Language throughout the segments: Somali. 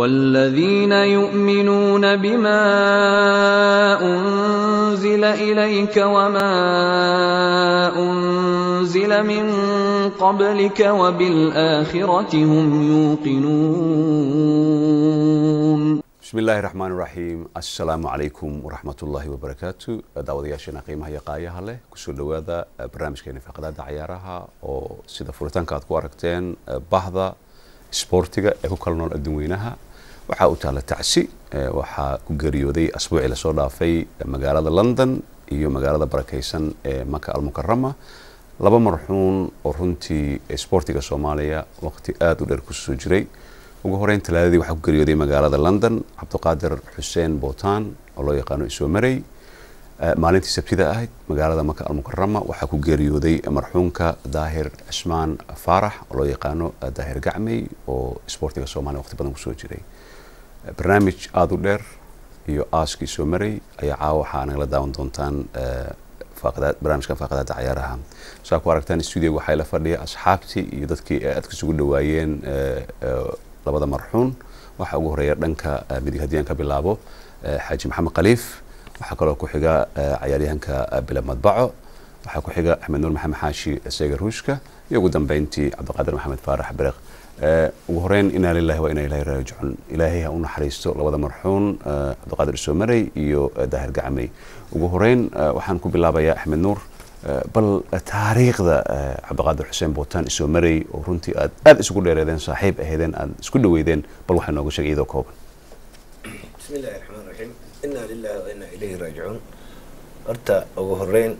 والذين يؤمنون بما أنزل إليك وما أنزل من قبلك وبالآخرة هم يوقنون bismi illaahi raxmaan raxiim assalaamu calaykum waraxmatullaahi wabarakaatu daawadayaasheena qiimaha iyo qaayaha leh kusoo dhowaada barnaamijkeena faaqadaada cayaaraha oo sida furitaanka aad ku aragteen bahda isboortiga ee ku kala nool adduun weynaha waxaa u taala tacsi waxaa ku geeriyooday asbuucii lasoo dhaafay magaalada london iyo magaalada barakeysan ee maka almukarama laba marxuun oo runtii isboortiga soomaaliya waqti aada u dheer kusoo jiray ugu horeyn talaadadii waxaa ku geeriyooday magaalada london cabdiqaadir xuseen bootaan oo loo yaqaano isoo marey maalintii sabtida ahayd magaalada maka almukarama waxaa ku geeriyooday marxuunka daahir cismaan faarax oo loo yaqaano daahir gacmey oo isboortiga soomaaliya waqti badan kusoo jiray barnaamij aada u dheer iyo aaskii soo marey ayaa caawa waxaa nagala daawan doontaan barnaamijkan faaqadaada cayaaraha saa ku aragtaan stuudiga waxaa la fadhiya asxaabtii iyo dadkii aadka isugu dhawaayeen labada marxuun waxaa ugu horeeya dhanka midig haddii aan ka bilaabo xaaji maxamed khaliif waxaa kaloo ku xiga cayaaryahanka bila madbaco waxaa ku xiga axmed nuur maxamed xaashi seega ruushka iyo ugu dambeyntii cabdiqaadir maxamed faarax bereq ugu horeyn inaa lilahi waa inaa ilahi raajicun ilaahay ha u naxariisto labada marxuun cabdiqaadir isoomarey iyo daahir gacmey ugu horeyn waxaan ku bilaabayaa axmed nuur bal taariikhda cabdiqaadir xuseen bootaan isoo marey oo runtii aad aada isugu dheereedeen saaxiib aheedeen aad isku dhaweydeen bal waxaa nooga sheegay iyadoo kooban bismi illaahi raxmaan raxiim inaa lilahi wa inaa ilayhi raajicuun horta ugu horeyn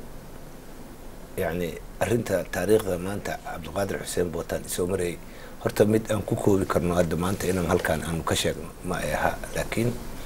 yacni arrinta taariikhda maanta cabdiqaadir xuseen bootaan isoo marey horta mid aan ku koobi karno hadda maanta inaan halkaan aanu ka sheegno ma ay ahaa laakiin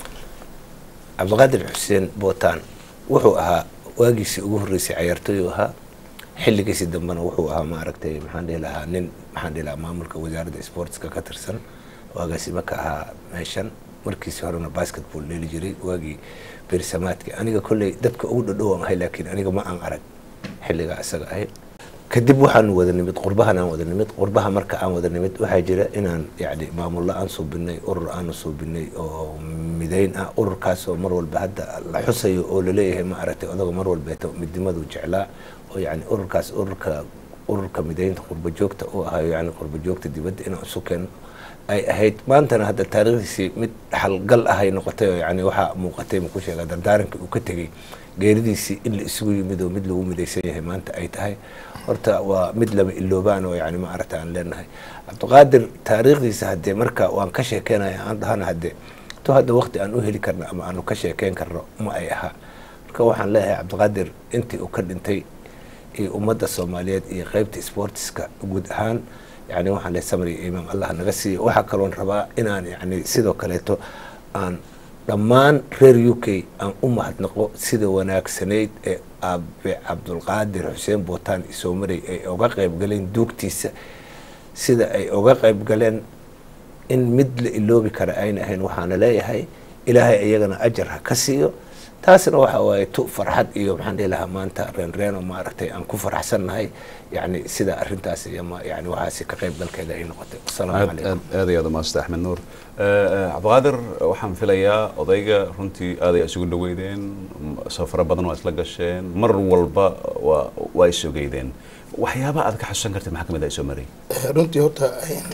cabdiqaadir xuseen bootaan wuxuu ahaa waagiisii ugu horreysay cayaartooyu ahaa xilligiisii dambena wuxuu ahaa maaragtay maxaan dhihi lahaa nin maxaan dhihi lahaa maamulka wasaaradda sportska ka tirsan waagaasima ka ahaa meeshan markiisi horena basketball dheeli jiray waagii beersamaadkii aniga kolley dadka ugu dhadhowaan ahay laakiin aniga ma aan arag xilligaa isaga ahayd kadib waxaanu wada nimid qurbahan aan wada nimid qurbaha marka aan wada nimid waxaa jira inaan yacni maamullo aan suubinay urur aanu suubinay oo midayn ah ururkaas oo mar walba hadda la xusayo oo laleeyahay ma aragtay odaga mar walbeeto midnimadu jeclaa oo yacni ururkaas ururka ururka midaynta qurba joogta uu ahayo yacni qurba joogta dibadda inaan isu keeno ay ahayd maantana hadda taariikhdiisii mid xalgal ahay noqotay oo yacni waxaa muuqatay maku sheegaa dardaaranka uu ka tegey geeridiisii in la isugu yimid oo mid lagu midaysan yahay maanta ay tahay horta waa mid lama iloobaan oo yani ma aragta aan leenahay cabdiqaadir taariikhdiisa haddee marka waan ka sheekeynaya aan dhahana haddee to hadda waqti aan u heli karno ama aanu ka sheekeyn karno ma ay ahaa marka waxaan leeyahay cabdiqaadir intii uu ka dhintay iyo ummadda soomaaliyeed iyo qeybta sportiska guud ahaan yani waxaan leeyahay samri iyo imaam allah naga siiya waxaa kaloon rabaa inaan yani sidoo kaleeto aan dhammaan reer u k aan u mahadnaqo sida wanaagsanayd ee aabe cabdulqaadir xuseen bootaan isoo marey ay oga qayb galeen duugtiisa sida ay oga qayb galeen in mid la iloobi kara ayna ahayn waxaana leeyahay ilaahay iyagana ajar ha ka siiyo taasna waxa waaye tu farxad iyo maxaan dhihi lahaa maanta reenreeno maaragtay aan ku faraxsannahay yani sida arintaas yani waxaasi ka qayb galkeeda ay noqotay asalaamu calaykum aad iyo aad umaasanta axmed nuur cabdiqaadir waxaan filayaa odayga runtii aaday isugu dhaweydeen safaro badan waa isla gasheen mar walba waa waa isogeydeen waxyaaba aad ka xasuusan kartay maxaa kamid ah isoo marey runtii horta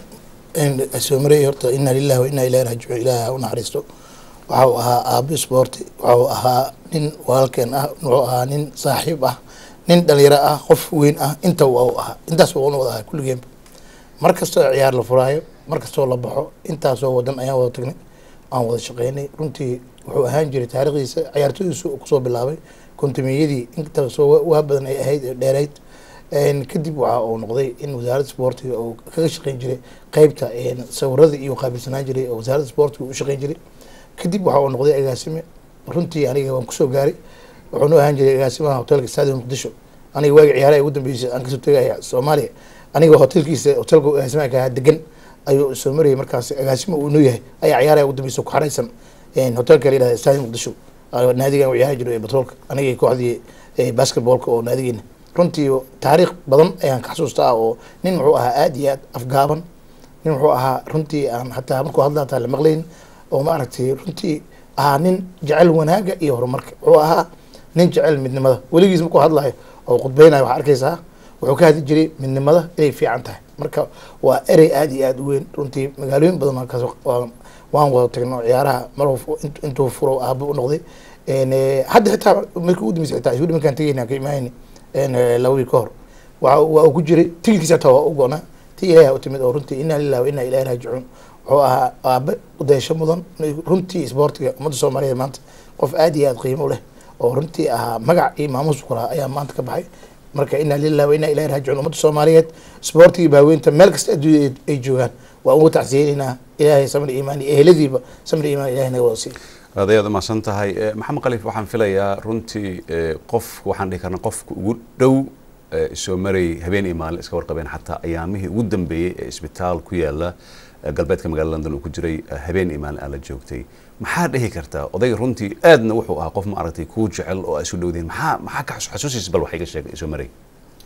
soo marey horta inaa lillahi wa inaa ilahi raajicuun ilaahi ha u naxariisto waxa uu ahaa aabo sporti waxa uu ahaa nin walaalkeen ah wuxuu ahaa nin saaxiib ah nin dhalinyaro ah qof weyn ah inta waa u ahaa intaas waa una wada ahaa kulligeenba mar kastoo ciyaar la furaayo mar kastoo la baxo intaasoo wadan ayaan wada tagnay aan wada shaqeynay runtii wuxuu ahaan jiray taarikhdiisa ciyaartooydiisu kusoo bilaabay kontumiyadii intaasoo waa badan ay ahayd ee dheerayd kadib waxa uu noqday in wasaaradda sportiga uu kaga shaqeyn jiray qeybta sawirada iyo qaabilsanaan jiray oo wasaaradda sportiga u shaqeyn jiray kadib waxa uu noqday agaasime runtii aniga waan kusoo gaaray wuxuunu ahaan jiray agaasimaha hotelka stadium muqdisho aniga waagi ciyaaraha ugu dambeysay aan kasoo tegaya soomaaliya aniga hotelkiisa hotelka agaasimaha ka ahaa degan ayuu soo marayay markaas agaasimo uu inoo yahay ayaa ciyaaraha ugu dambeysa ku xareysan hotelka la yihahda stadium muqdisho naadigan u ciyaari jiray batroolka aniga kooxdii basketballka oo naadigeena runtii taariikh badan ayaan ka xasuustaa oo nin muxuu ahaa aada iyo aad afgaaban nin wuxuu ahaa runtii aan hataa markuu hadla hataa la maqlayn oo maaragtay runtii ahaa nin jecel wanaaga iyo horumarka wuxuu ahaa nin jecel midnimada weligiis markuu hadlayo oo khudbeynayo waxaa arkaysaa wuxuu ka hadli jiray midnimada inay fiican tahay marka waa erey aada iyo aada u weyn runtii magaalooyin badan baan kasoo waan- waan wada tagno ciyaaraha mar intuu furo aabo u noqday En, eh, hadda xitaa markii ugu dambeysay xitaa isku markaan tegayna ka imaanayni laba wiil ka hor waa waa uu ku jiray tigidkiisa hataa waa u go'naa ti ilaahi u timid oo runtii inaa lillahi wa inaa ilaahi raajicuun wuxuu ahaa aabe udeesho mudan runtii isboortiga ummadda soomaaliyeed maanta qof aada iyo aada qiimo u leh oo runtii ahaa magac iyo maamuus ku lahaa ayaa maanta ka baxay marka inaa lillahi wa inaa ilaahi raajicuun ummadda soomaaliyeed isboortigii baaweynta meel kasta adduunya ay- ay joogaan waa uga tacsiyeynaynaa ilaahay samri iimaan iyo eheladiiba samri iimaan ilahi naga wada siiy aad ayaad umahadsan tahay Eh, maxamed khaliif waxaan filayaa runtii eh, qof waxaan dhihi karnaa qofka ugu dhow eh, soo maray habeen iyo maalin iska warqabeen xataa ayaamihii ugu dambeeyey ee isbitaal ku yaala eh, galbeedka magaalada london uu ku jiray eh, habeen iyo maalin aad la joogtay maxaa dhihi kartaa odayga runtii aadna wuxuu ahaa qof ma aragtay kuu jecel oo aad isu dhowdiin maxaa maxaa ka xasu- xasuusiisa bal wax iga sheegay soo maray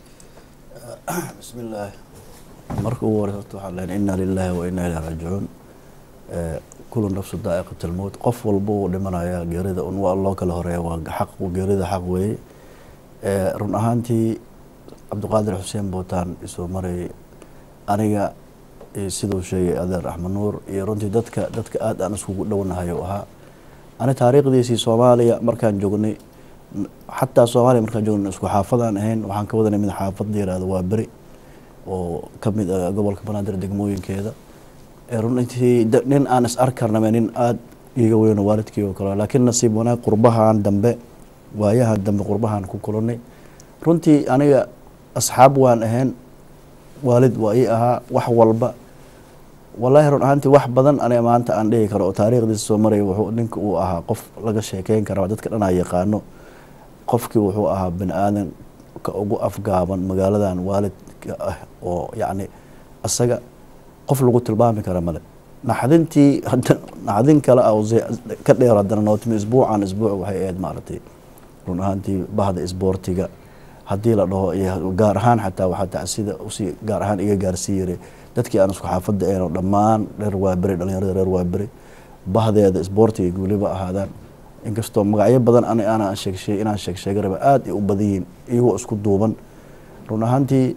بسم الله marka ugu horeysa horta waxaan leeyahay inna lillahi wa inna ilayhi raajicuun Eh, kullu nafsu daa'iqat almowt qof walba uu dhimanaya geerida un waa loo kala horeeya waa xaq geerida xaq weeye Eh, run ahaantii cabdiqaadir xuseen bootaan isoo marayay aniga iyo siduu sheegay adeer axmed nuur iyo runtii dadka dadka aad aan iskugu dhownahay u ahaa ani taariikhdiisii soomaaliya markaan joognay n- xataa soomaaliya markaan joognay isku xaafadaan ahayn waxaan ka wadanay mid xaafad la yihahdo waa beri oo ka mid ah gobolka banaadir degmooyinkeeda ee runtii da- nin aan is arkarname nin aada iiga weyno waalidkii oo kale laakiin nasiib wanaag qurbahan dambe waayahan dambe qurbahan ku kulanay runtii aniga asxaab waan ahayn waalid waa ii ahaa wax walba wallaahi run ahaantii wax badan aniga maanta aan dhihi karo oo taariikhdiisa soo maraya wuxuu ninka uu ahaa qof laga sheekeyn kara dadka dhan aa yaqaano qofkii wuxuu ahaa bani aadan ka ugu afgaaban magaaladan waalidka ah oo yacni isaga qof lagu tilmaami kara male naxdintii hadda naxdin kale ah oo ze- ka dheer haddana noo timi isbuucan isbuuc waxay ahayd maaragtay run ahaantii bahda isboortiga haddii la dhaho iyo gaar ahaan xataa waxaa tacsida usii gaar ahaan iga gaarsii yiray dadkii aan isku xaafadda ahayn dhammaan reer waaberi dhalinyarada reer waaberi bahdeeda isboortiga weliba ahaadaan inkastoo magacyo badan ani aanan sheegsheeg inaan sheeg sheega raba aada ay u badan yihiin iyagoo isku duuban run ahaantii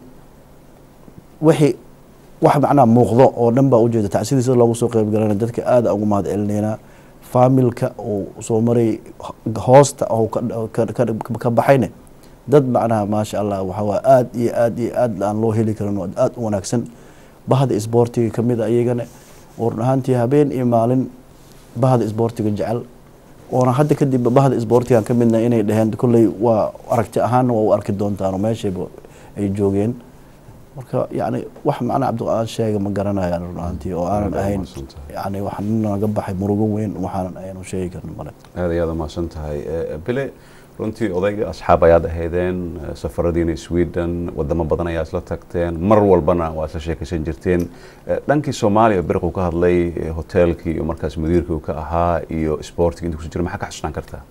wixii wax macnaha muuqdo oo dhan baa ujeeda tacsidii sida loogu soo qeybgalana dadka aada ugu mahad celinaynaa faamilka uu soo maray hoosta oo ka- ka- ka- ka baxayne dad macnaha maasha allah waxaa waa aad iyo aad iyo aad aan loo heli karin oo aada u wanaagsan bahda isboortiga ka mid a iyagana oo run ahaantii habeen iyo maalin bahda isboortiga jecel oona hadda kadib bahda isboortigan ka midna inay dhaheen kolley waa aragti ahaanna waa u arki doontaan oo meeshayba ay joogeen marka yacni wax macnaa cabdiqaan sheega ma garanayaan run ahaantii oo aanan Aad ahayn mahadsantahay. yacni waxaan naga baxay murugo weyn waxaanan aynu sheegi karin male aad ayaad umahadsan tahay Eh, bile runtii odayga asxaab ayaad ahaydeen eh, safaradiina sweden wadamo badan ayaa isla tagteen mar walbana waa isla sheekaysan jirteen Eh, dhankii soomaaliya beriquu ka hadlay eh, hoteelkii iyo markaas mudiirkii uu ka ahaa iyo sportiga inta kuso jira maxaa ka xasuusnaan kartaa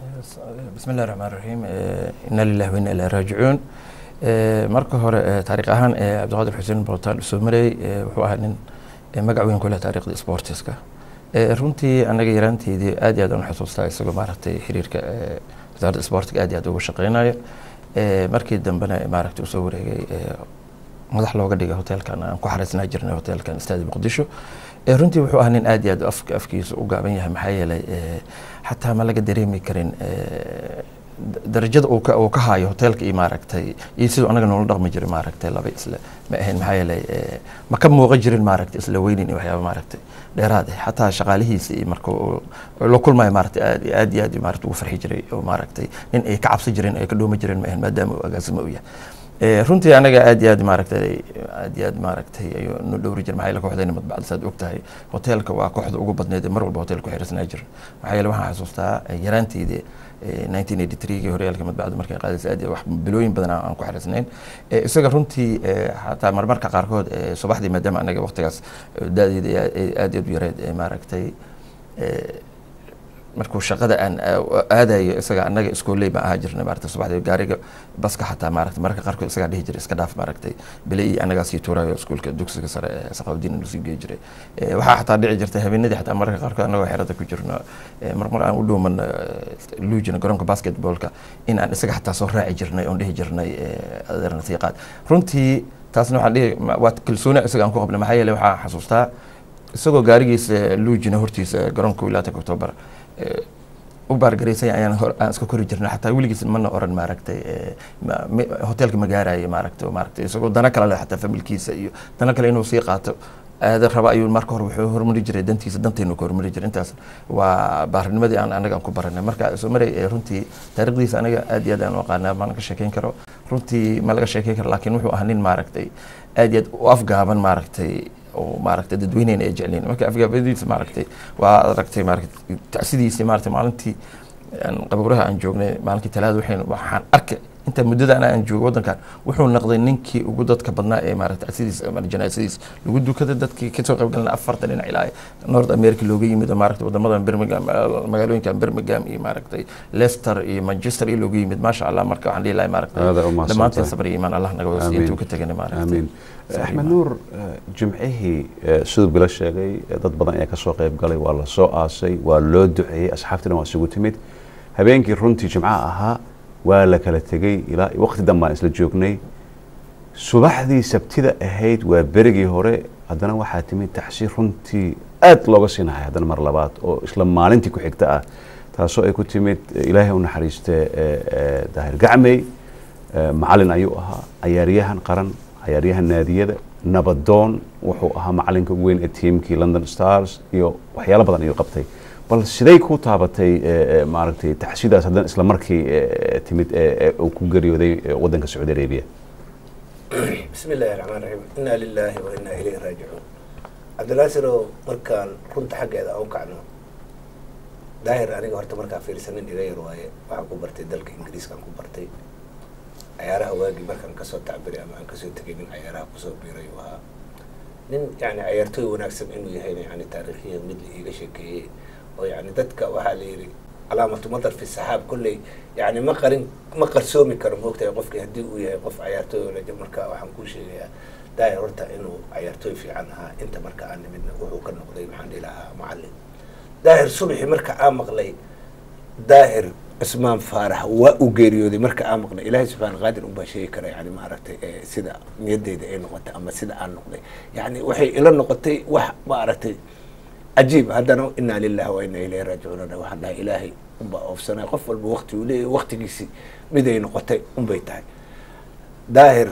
بسم الله الرحمن الرحيم آه، إنا لله وإنا إليه راجعون آه، marka hore آه، taariikh ahaan آه، cabdiqaadir xuseen bootaan soo marayay آه، wuxuu ahaa nin آه، magac weyn ku leh taariikhda sportiska آه، runtii anaga yaraanteedii aad iyo aad aan u xusuustaa isagoo maaragtay xiriirka آه، wasaaradda sportiga aad iyo aad uga shaqeynayo آه، markii dambena maaragtay usoo wareegay آه، madax looga dhigay hoteelkan aan ku xariisnaa jirnay hoteelkan istaadi muqdisho ee runtii wuxuu ahaa nin aad iyo aad afk afkiisa u gaaban yahay maxaa yeelay ee, xataa ma laga dareemi karin ee, da- darajada uu ka uu ka hayo hoteelka iyo maaragtay iyo siduu anaga noola dhaqmi jiray maaragtay laba isle ma ahayn maxaa yeelay ee, ma ka muuqan jirin maaragtay isla weynin iyo waxyaaba maaragtay dheeraad ah xataa shaqaalihiisa iyo marka uu uu la kulmayo maaragtay aad iyo aad iyo aad iyo maaragtay ugu farxi jiray oo maaragtay nin ay ka cabsi jireen ay ka dhoomi jireen ma ahayn maadaama uu agaasimo u yahay Ee, runtii anaga aad iyo aad maaragtay aad iyo aad maaragtay ayuu nu dhowri jir maxaa yeele kooxdayna madbacda saad og tahay hoteelka waa kooxda ugu badneed ee mar walba hotel ku xiriirsanaa jir maxaa yeele waxaan xasuustaa eh, yaraanteydii eh, 1983 horyaalka madbacda markay qaadaysa aad iyo wax bilooyin badan aan aan ku xiriirsanayn Eh, isaga runtii eh, xataa marmarka qaarkood eh, subaxdii maadaama anaga waqtigaas eh, da'deeda ay aad- ay aad iyo aad u yareed eh, maaragtay eh, markuu shaqada aan aadayo isaga annaga iskooley baan ahaa jirnay maaragtay subaxdii gaariga baska xataa maaragtay mararka qaarkood isagaa dhihi jiray iska dhaaf maaragtay bile iyo annagaa sii tuurayo iskuulka dugsiga sare ee saqaawdiin lasii geey jiray waxaa xataa dhici jirtay habeenadii xataa mararka qaarkood annagoo xerada ku jirno marmar aan u dhowman luujina garoonka basketballka in aan isaga xataa soo raaci jirnay oon dhihi jirnay adeerna sii qaad runtii taasna waxaan dhihi waa kalsooni isaga aan ku qabnay maxaa yeelay waxaan xasuustaa isagoo gaarigiisa luujina hortiisa garoonka wilaayata october u baargaraysay ayaan aan iska kori jirnay xataa weligiis mana oran maaragtay hoteelka ma gaaraya maaragtay maaragtay isagoo dana kale leh xataa familkiisa iyo dana kale inuu sii qaato aada raba ayuu marka hore wuxuu horumari jiray dantiisa dantaynu ka horumari jiray intaas waa baarnimadii aan anaga aan ku baranay marka soo maray runtii taariikhdiisa anaga aad iyo aad aan u aqaanaa ma laga sheekeyn karo runtii ma laga sheekeyn karo laakiin wuxuu ahaa nin maaragtay aad iyo aad u afgaaban maaragtay oo maaragtay dadweyneyna ay jecleen marka afgaabadiisa maaragtay waa aragtay maaragtay tacsidiisa maaragtay maalintii qabuuraha aan joognay maalinkii talaada waxayn waxaan arkay inta muddada ana aan joogo waddankan wuxuu noqday ninkii ugu dadka badnaa ee maaragtay tacsidiisa ama janaasadiisa lagu dukada dadkii kasoo qayb galna afartan dhinac ilaa north america looga yimid oo maaragtay wadamadan birmingham magaalooyinkan birmingham iyo maaragtay leicester iyo manchester iyo looga yimid maasha allah marka waxaan dhihi lahay maaragtay dhammaanteen sabr iyo imaan allah naga wasi intuu ka tegana maaragtay axmed nuur jimcihii siduu bilo sheegay dad badan ayaa kasoo qayb galay waa la soo aasay waa loo duceeyey asxaabtii dhan waa isugu timid habeenkii runtii jimcaha ahaa waa la kala tegey ilaa waqti dan baan isla joognay subaxdii sabtida ahayd waa berigii hore haddana waxaa timid taxsiir runtii aad looga siinahay haddana mar labaad oo isla maalintii ku xigta ah taasoo ay ku timid ilaahay u naxariiste daahir gacmey macalin ayuu ahaa cayaaryahan qaran cayaaryahan naadiyada nabadoon wuxuu ahaa macalinka ugu weyn ee tiimkii london stars iyo waxyaalo badan ayuu qabtay bal siday ku taabatay maaragtay taxsidaas haddana isla markii timid uu ku geeriyooday waddanka sacuudi arabia bismi illaahi raxmaan raxiim inaa lilaahi wa inaa ilayhi raajicuun cabdinaasirow markaan runta xaggeeda aan u kacno daahir aniga horta markaa fiirsanin iga yar waaye waxaan ku bartay dalka ingiriiskaan ku bartay cayaaraha waagii markaan kasoo tacbiray ama aan kasoo tegay nin cayaaraha kusoo biiray uu ahaa nin yani cayaartooy wanaagsan inuu yahayna yani taariikhiyan mid la iiga sheekeeyey oo yani dadka waxaa la yidhi calaamatu madar fi saxaab kolley yani ma qarin ma qarsoomi karo moogtahay qofkii haddii uu yahay qof cayaartooy olaja marka waxaan kuu sheegayaa daahir horta inuu cayaartooy fiican ahaa inta marka aan nimidna wuxuu ka noqday maxaan dhihi lahaa macallin daahir subaxi marka aan maqlay daahir cusmaan faarax waa uu geeriyooday marka aan maqlay ilaahay subxaana qaadir unbaa sheegi kara yani maaragtay sida niyadeyda ay noqotay ama sida aan noqday yani waxay ila noqotay wax maaragtay cajiib haddana inaa lilahi wa inaa ilayhi raajicuunana waxaan dhahay ilaahay unbaa oofsanay qof walba wakti uu leeyahy waktigiisii miday noqotay unbay tahay daahir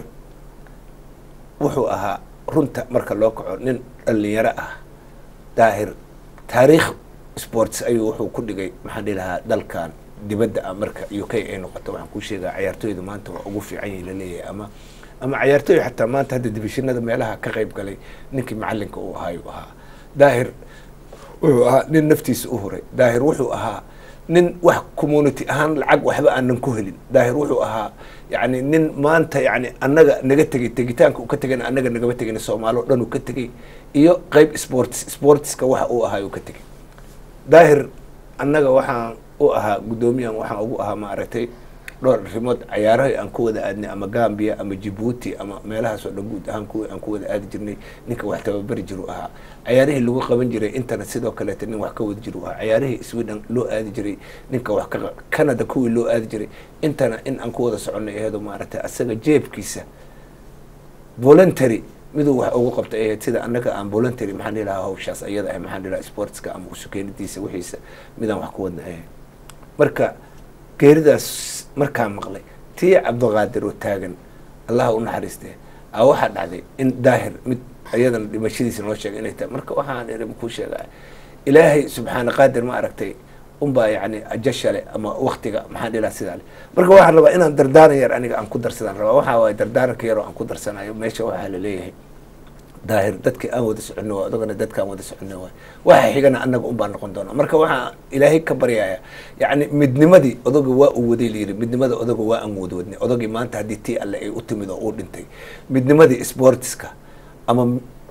wuxuu ahaa runta marka loo kaco nin dhalinyaro ah daahir taariikh sports ayuu wuxuu ku dhigay maxaan dhihi lahaa dalkan dibadda ah marka u k ay noqoto waxaan kuu sheegaa cayaartooyda maanta waa ugu fiican yahi laleeyahay ama ama cayaartooy xataa maanta hadda dibishinada meelaha ka qayb galay ninkii macalinka uu ahaa yuu ahaa daahir wuxuu ahaa nin naftiisa u huray daahir wuxuu ahaa nin wax community ahaan lacag waxba aanan ku helin daahir wuxuu ahaa yani nin maanta yani annaga naga tegay tegitaanka uu ka tegayna annaga nagama tegayna soomaali o dhan uu ka tegay iyo qeyb sports sportska waxa uu ahaa uu ka tegay daahir annaga waxaan u ahaa guddoomiyan waxaan ugu ahaa maaragtay dhowr arrimood cayaaraha aan ku wada aadnay ama gambia ama jibuuti ama meelahaas oo dhan guud ahaan kuwi aan ku wada aadi jirnay ninka wax tababari jiru ahaa cayaarihii lagu qaban jiray intana sidoo kaleeta nin wax ka wada jiru ahaa cayaarihii sweden loo aadi jiray ninka wax ka canada kuwii loo aadi jiray intana in aan ku wada soconay aheedo maaragtay asaga jeebkiisa voluntary miduu wax ugu qabtay ahayd sida annaga aan voluntary maxaan dhihi lahaa hawshaas ayada ah maxaan dhihi lahaa sportska ama usukeenidiisa wixiisa midaan wax ku wadna ahayd marka geeridaas markaan maqlay tii cabdiqaadir oo taagan allaha u naxariistee a waxaa dhacday in daahir mid iyadana dhimashadiisa noo sheegay inay tahay marka waxaan iri kuu sheegaa ilaahay subxaana qaadir ma aragtay unbaa yani ajashale ama waktiga maxaan dhihi lahaa sidaa le marka waxaan rabaa inaan dardaaran yar aniga aan ku darsadaan rabaa waxaa waaye dardaaranka yaroo aan ku darsanayo meesha waxaa la leeyahay daahir dadka aan wada soconno waa odagana dadkaan wada soconno waay waxa xigana annaga unbaa noqon doona marka waxaa ilaahay ka baryaya yacni midnimadii odaga waa uu waday layidhi midnimada odaga waa aan wada wadnay odagii maanta haddii tii alle ay u timid oo uu dhintay midnimadii sportska ama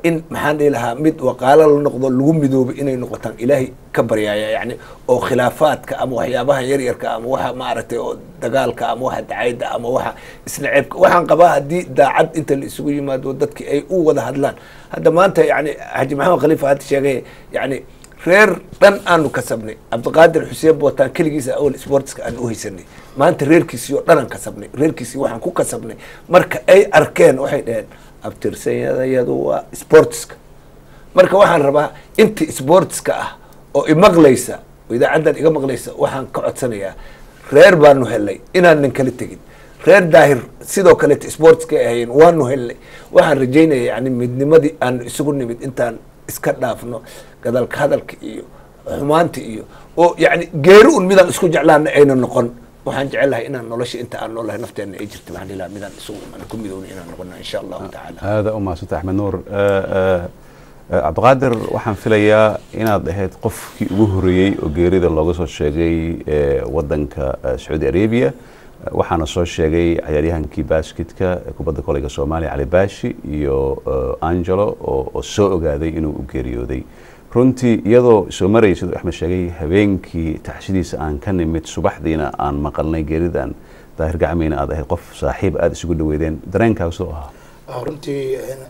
in maxaan dhihi lahaa mid waqaalo la noqdo lagu midoobo inay noqotaan ilaahay ka baryaaya yani oo khilaafaadka ama waxyaabaha yaryarka ama waxa maaragtay oo dagaalka ama waxa dacayda ama waxa isnaceebka waxaan qabaa haddii daacad inta la isugu yimaado dadki ay u wada hadlaan hadda maanta yani xaji maxamed khaliifa hadda sheegay yani reer dhan aanu kasabnay cabdiqaadir xuseen bootaan keligiisa awal sportska aan u haysanay maanta reerkiisii oo dhan aan kasabnay reerkiisii waxaan ku kasabnay marka ay arkeen waxay dhaheen abtirsanyadayadu waa sportska marka waxaan rabaa inta sportska ah oo imaqlaysa oo idaacaddan iga maqlaysa waxaan ka codsanayaa reer baanu helnay inaanan kala tegin reer daahir sidoo kaleeta sportska ay ahayeen waanu helnay waxaan rajaynaya yani midnimadii aanu isugu nimid intaan iska dhaafno gadalka hadalka iyo xumaanta iyo oo yani geeri un midaan isku jeclaana ayna noqon waxaan jecelahay inaan nolosha inta aan noolahay nafteena ay jirta waxaan ilaha midaan isugu aan ku midownay inaan noqono insha allahu tacaala aada u mahadsanta axmed nuur cabdiqaadir waxaan filayaa inaad ahayd qofkii ugu horeeyey oo geerida looga soo sheegay wadanka sacuudi arabia waxaana soo sheegay cayaaryahankii basketka kubadda koleyga soomaaliya cali baashi iyo angelo oo soo ogaaday inuu u geeriyooday runtii iyadoo soo marayay siduu axmed sheegay habeenkii taxshidiisa aan ka nimid subaxdiina aan maqalnay geeridan daahir gacmeyna aad ahayd qof saaxiib aada isugu dhaweydeen dareenkaaga sidoo ahaa runtii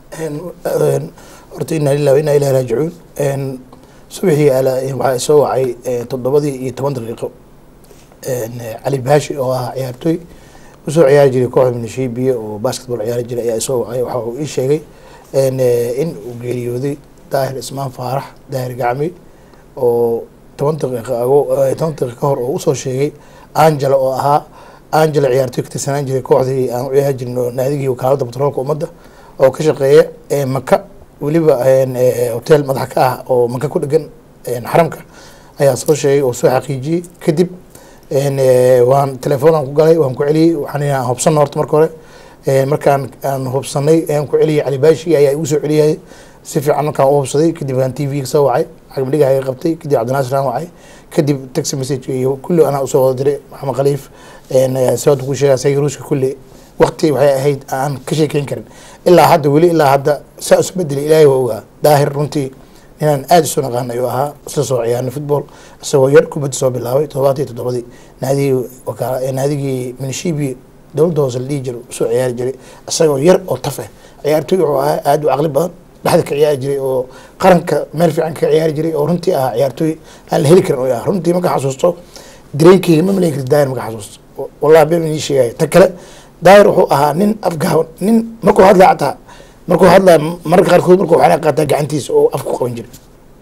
horta inaa lilah inaa ilahi raajicuun subaxii waxaa soo wacay toddobadii iyo toban daqiiqo cali baashi oo ah ciyaartooy usoo ciyaari jiray kooxda minishibiya oo basketball ciyaari jiray ayaa soo wacay waxa uu ii sheegay in uu geeriyooday daahir ismaan faarax daahir gacmi oo toban daqiiqa ago toban daqiiqa ka hor oo usoo sheegay angela oo ahaa angela ciyaartooy ka tirsanaan jiray kooxdii aan u ciyaari jirin oo naadigii wakaalada batroolka ummadda oo ka shaqeeya maka weliba hotel madax ka ah oo maka ku dhegan xaramka ayaa soo sheegay oo soo xaqiijiyey kadib waan telefoonaan ku galay waan ku celiyey waxaan hubsana horta marka hore markaan aan hubsanay aan ku celiyey cali baashi ayaa igu soo celiyay si fiican markaan u hubsaday kadib aan t v ka soo wacay cagmadhiga iga qabtay kadib cabdinaasir aan wacay kadib taxi message iyo kulli anaa usoo wada diray maxamed khaliif sababta ku sheegaa sayga ruuska kulli waqti waxay ahayd aan ka sheekeyn karin ilaa hadda weli ilaa hadda saa isu bedelay ilaahay waa ogaa daahir runtii inaan aada isu naqaan ayuu ahaa isla soo ciyaarnay football isagoo yar kubadda soo bilaabay toddobaatan iyo toddobadii naadigii wakaala naadigii minishibi dowladda hoose la dhihi jiray usoo ciyaari jiray isagoo yar oo taf ah ciyaartooy wuxuu ahaa aada u caqli badan dhexda ka ciyaari jiray oo qaranka meel fiican ka ciyaari jiray oo runtii ahaa ciyaartooy aan la heli karin oo ah runtii marka xasuusto dareenkeyga ma malayn karti daahir marka xasuusto wallahi been inii sheegaya ta kale daahir wuxuu ahaa nin afgaaban nin markuu hadlaya xataa markuu hadlaya mararka qaarkood markuu waxaa qaataa gacantiisa oo afku qaban jiray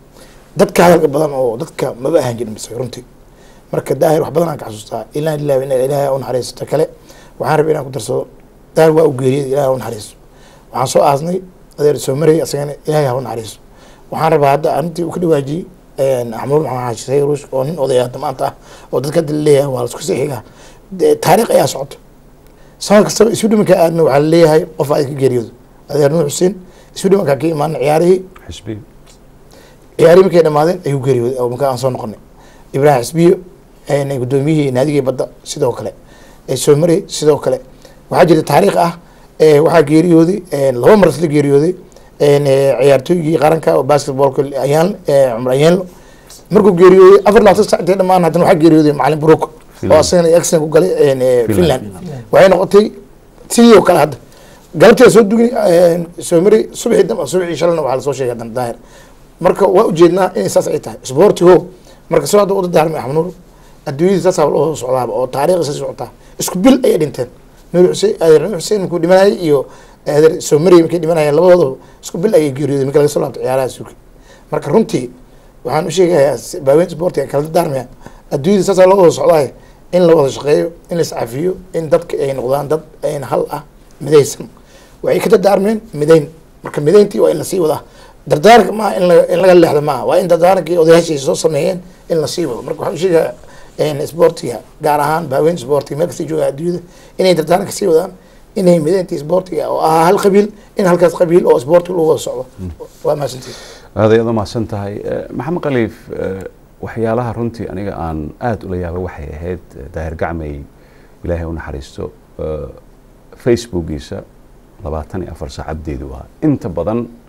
dadka hadalka badan oo dadka maba ahaan jirin mise runtii marka daahir wax badan aan ka xasuustaa ilaa lilah ina ilaahay u naxariisto ta kale waxaan rabay inaan ku darsado daahir waa u geeriyay ilaahay u naxariisto waxaan soo aasnay adeer soo marayay asagana ilaahay ha u naxariisto waxaan rabaa hadda arrintii uu ka dhawaajiyey axmud maxamed xaashi sayid ruush oo nin odaya hadda maanta ah oo dadka hadda laleeyahay waa lasku sii xigaa taariikh ayaa socota sanad kastaba isu dhimanka aadna waxaa laleeyahay qof aad ka geeriyoodo adeer nuur xuseen isu dhimankaa ka imaana ciyaarihii xisbi ciyaarihii markay dhamaadeen ayuu geeriyooday oo markaa aan soo noqonay ibraahim xisbiyo guddoomiyihii naadigii badda sidoo kale soo maray sidoo kale waxaa jirta taariikh ah waxaa geeriyooday laba mar isla geeriyooday ciyaartooygii qaranka oo basketballka ayaan cumar ayaanlo markuu geeriyooday afar labaatan sac intay dhamaan haddana waxaa geeriyooday macalin broko oo asagana accident ku galay finland waxay noqotay sidii oo kale hadda galabtii soo dugni soo maray subaxii dambe subaxii shalana waxaa lasoo sheegay haddana daahir marka waa ujeednaa inay saas ay tahay sportigo marka soo hadda wada daarmay axmed nuur adduunyadii saasaa loo socdaaba oo taariikh isa socotaa isku bil ayay dhinteen nuur xuseen adeer nuur xuseen markuu dhimanayay iyo adeer soo marayay markay dhimanayeen labadooda isku bil ayay geeriyooday marka laga soo laabto ciyaaraha suuki marka runtii waxaan u sheegayaa baaweyn sportiga kala daarmaya adduunyadii saasaa loo wada socdaay in la wada shaqeeyo in la iscafiyo in dadka ay noqdaan dad ayn hal ah midaysan waxay ka dardaarmeen midayn marka midayntii waa in lasii wadaa dardaaranka maaha in in laga leexdo maaha waa in dardaarankii odayaashii soo sameeyeen in lasii wado marka waxaan usheegaa sportiga gaar ahaan baaweyn sportiga meel kasta jooga adduunyada inay dardaaranka sii wadaan inay midayntii sportiga oo ahaa hal qabiil in halkaas qabiil oo sportiga lagu wada socdo waa mahadsantiis aad ayaad u mahadsan tahay maxamed khaliif waxyaalaha runtii aniga aan aada ula yaabay waxay ahayd daahir gacmay ilaahay u naxariisto facebookiisa labaatan iyo afar saacaddeedu ahaa inta badan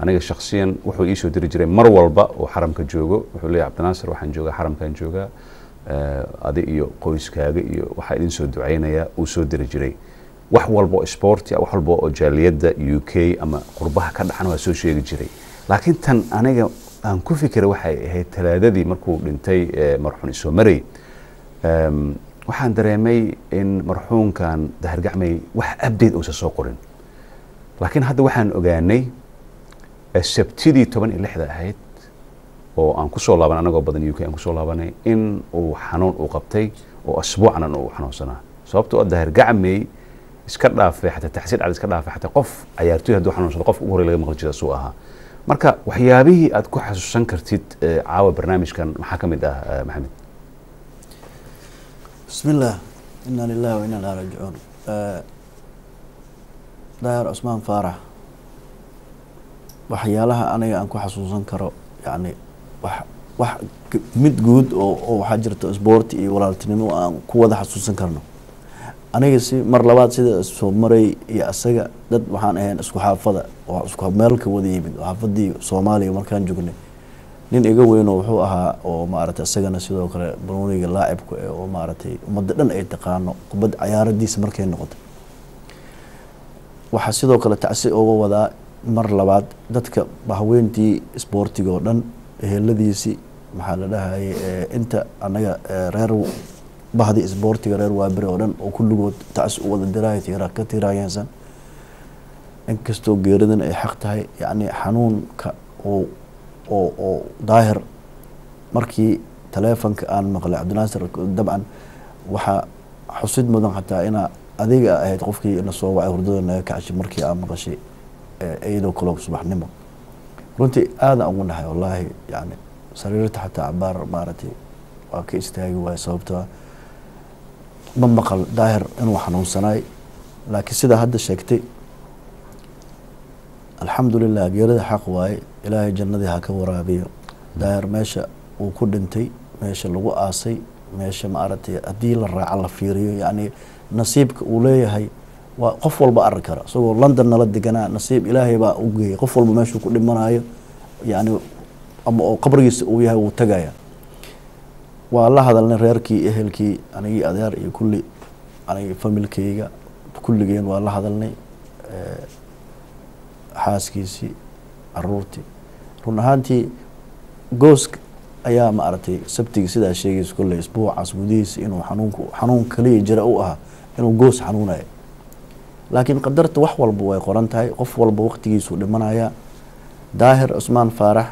aniga shaksiyan wuxuu iisoo diri jiray mar walba oo xaramka joogo wuxuu leeyahy cabdinaasir waxaan joogaa xaramkan joogaa eh, adi iyo qoyskaaga iyo waxaa idin soo ducaynaya uu soo diri jiray wax walba oo sporti wax walba oo jaaliyadda u k ama qurbaha ka dhacan waa soo sheegi jiray laakiin tan aniga aan ku fikiray waxay ahayd talaadadii markuu dhintay eh, marxuun isoo marey Em, waxaan dareemay in marxuunkan dahargacmay wax update uusan soo qorin laakiin hadda waxaan ogaanay eh, sabtidii toban iyo lixda ahayd oo aan kusoo laaban anagoo badan u k aan kusoo laabanay in uu xanuun uu qabtay oo asbuucanan uu xanuunsanaa sababtoo ah dahargacmay iska dhaafay xataa taxsiir cad iska dhaafay xataa qof cayaartoy hadduu xanuunsado qofka ugu horey laga maqli jira suu ahaa marka waxyaabihii aad ku xasuusan kartid eh, caawa barnaamijkan maxaa ka mid ah eh, maxamed بسم الله إنا لله وإنا إليه راجعون آه، daahir cusmaan faarax waxyaalaha aniga aan ku xasuusan karo yani wax wax g- mid guud oo oo waxaa jirta isboorti iyo walaaltinimo aan ku wada xasuusan karno aniga si mar labaad sida soo maray iyo asaga dad waxaan ahayn isku xaafada oo isku meel ka wada yimid oo xaafadii soomaaliya markaan joognay nin iga weynoo wuxuu ahaa oo maaragtay isagana sidoo kale banooniga laacibka eh, oo maaragtay ummadda dhan ay taqaano kubad cayaaradiisa markay noqoto waxaa sidoo kale tacsi uga wadaa mar labaad dadka haweentii isboortiga oo dhan eheladiisii maxaa la dhahayay eh, inta anaga eh, reer bahdii isboortiga reer waabire oo dhan oo kulligood tacsi u wada diraayo tiira ka tiiraayeensan inkastoo geeridan ay xaq tahay yacni xanuunka oo oo oo daahir markii taleefonka aan maqlay cabdinaasir dabcan waxaa xusid mudan xataa inaa adiga ahayd qofkii ina soo wacay hurdada naga kacshay markii aan maqashay eh, iyadoo kale subaxnimo runtii aadaan ugu nahay wallaahi yani sariirta xataa cabaar maaragtay waa ka istaagi waaya sababtoo ah ma maqal daahir inuu xanuunsanaay laakiin sidaa hadda sheegtay alxamdulilah geerida xaq waaye ilaahay jannadii ha ka waraabiyo daahir meesha uu ku dhintay meesha lagu aasay meesha maaragtay haddii la raaco la fiiriyo yacni nasiibka uu leeyahay waa qof walba arki kara isagoo london nala deganaa nasiib ilaahay baa u geeyay qof walba meeshuu ku dhimanayo yacni ama oo qabrigiisa uu yahay wuu tagaya waa la hadalnay reerkii ehelkii anigii adeer iyo kulli anigi familkayga kulligeen waa la hadalnay eh, xaaskiisii caruurtii run ahaantii goosk ayaa maaragtay sabtigi sidaa sheegaysa kolley isbuucaas gudihiisa inuu xanuunku xanuun kaliya jira u ahaa inuu goos xanuunayo laakiin qadarta wax walba way qoran tahay qof walba waqtigiisuu dhimanaya daahir cusmaan faarax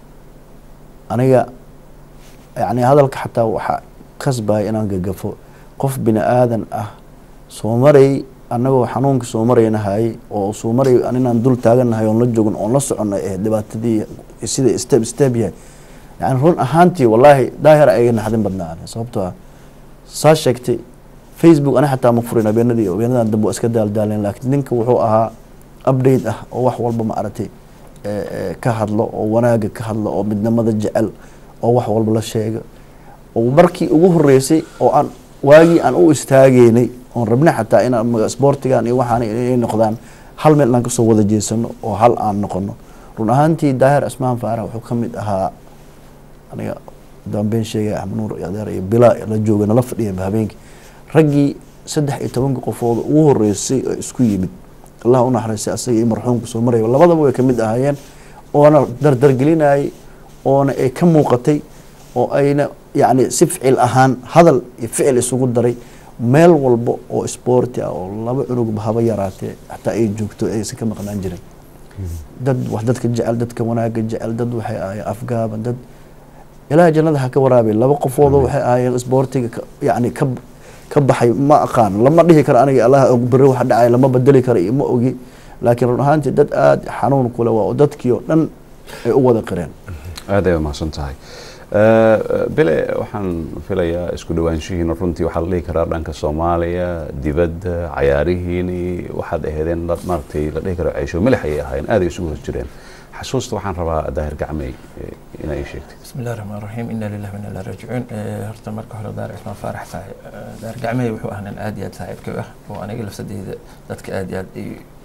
aniga yacni hadalka xataa waxaa kasbaya inaan gagafo qof bini aadan ah soo maray annagoo xanuunka soo maraynahay oo soo maray aninaan dul taaganahay oon la joogin oon la soconay ee dhibaatadii sida step step yahay yani run ahaantii wallaahi daahir ayaga naxdin badnaa ani sababtoo ah saa sheegtay facebook ani xataa ma furin habeenadii habeenadan dambe waa iska daaldaaleen laakiin ninka wuxuu ahaa update ah oo wax walba maaragtay eh, eh, ka hadlo oo wanaaga ka hadlo oo midnimada jecel oo wax walba la sheega oo markii ugu horeysay oo aan waagii aan u istaageynay oon rabnay xataa inaan maga- sportigan iyo waxaan inay noqdaan hal meel inaan kasoo wada jeesano oo hal aan noqono run ahaantii daahir cismaan faarax wuxuu ka mid ahaa aniga dambeyn sheegay axmed nuur iyo adeer iyo bilaa la jooga nala fadhiya habeenkii raggii saddex iyo tobanka qofood ugu horeysay oo isku yimid allah u naxariistay asaga iyo marxuumka soo maraya labadaba way kamid ahaayeen oona dardargelinayay oona ay ka muuqatay oo ayna yacni si ficil ahaan hadal iyo ficil isugu daray meel walba oo isboorti ah oo laba cunugba haba yaraatee xataa ay joogto aysan ka maqnaan jirin dad wax dadka jecel dadka wanaaga jecel dad waxay ahaayeen afgaaban dad ilaahay jannada ha ka waraabiy laba qofoodoo waxay ahaayeen isboortiga ka- yacni ka ka baxay ma aqaan lama dhihi karo aniga allah og beri wax dhacay lama bedeli karo iyo ma ogi laakiin run ahaantii dad aada xanuun kule waa oo dadkii oo dhan ay u wada qireen aad ay mahadsan tahay Eh, bile waxaan filayaa isku dhawaanshihiina runtii waxaa la dhihi karaa dhanka soomaaliya dibadda cayaarihiini waxaad aheedeen dad maaragtay la dhihi karo ceysho milix ayay ahaayeen aad ay isugu hos jireen xasuusta waxaan rabaa daahir gacmey eh, inaa ii sheegtay بسم الله الرحمن الرحيم إنا لله وإنا إليه راجعون إيه، horta marka hore daar cismaan faarax saaxiib daar gacmahey wuxuu ahaa nin aad iyo aad saaxiibka u ah oo aniga lafsadeyda dadka aad iyo aad ay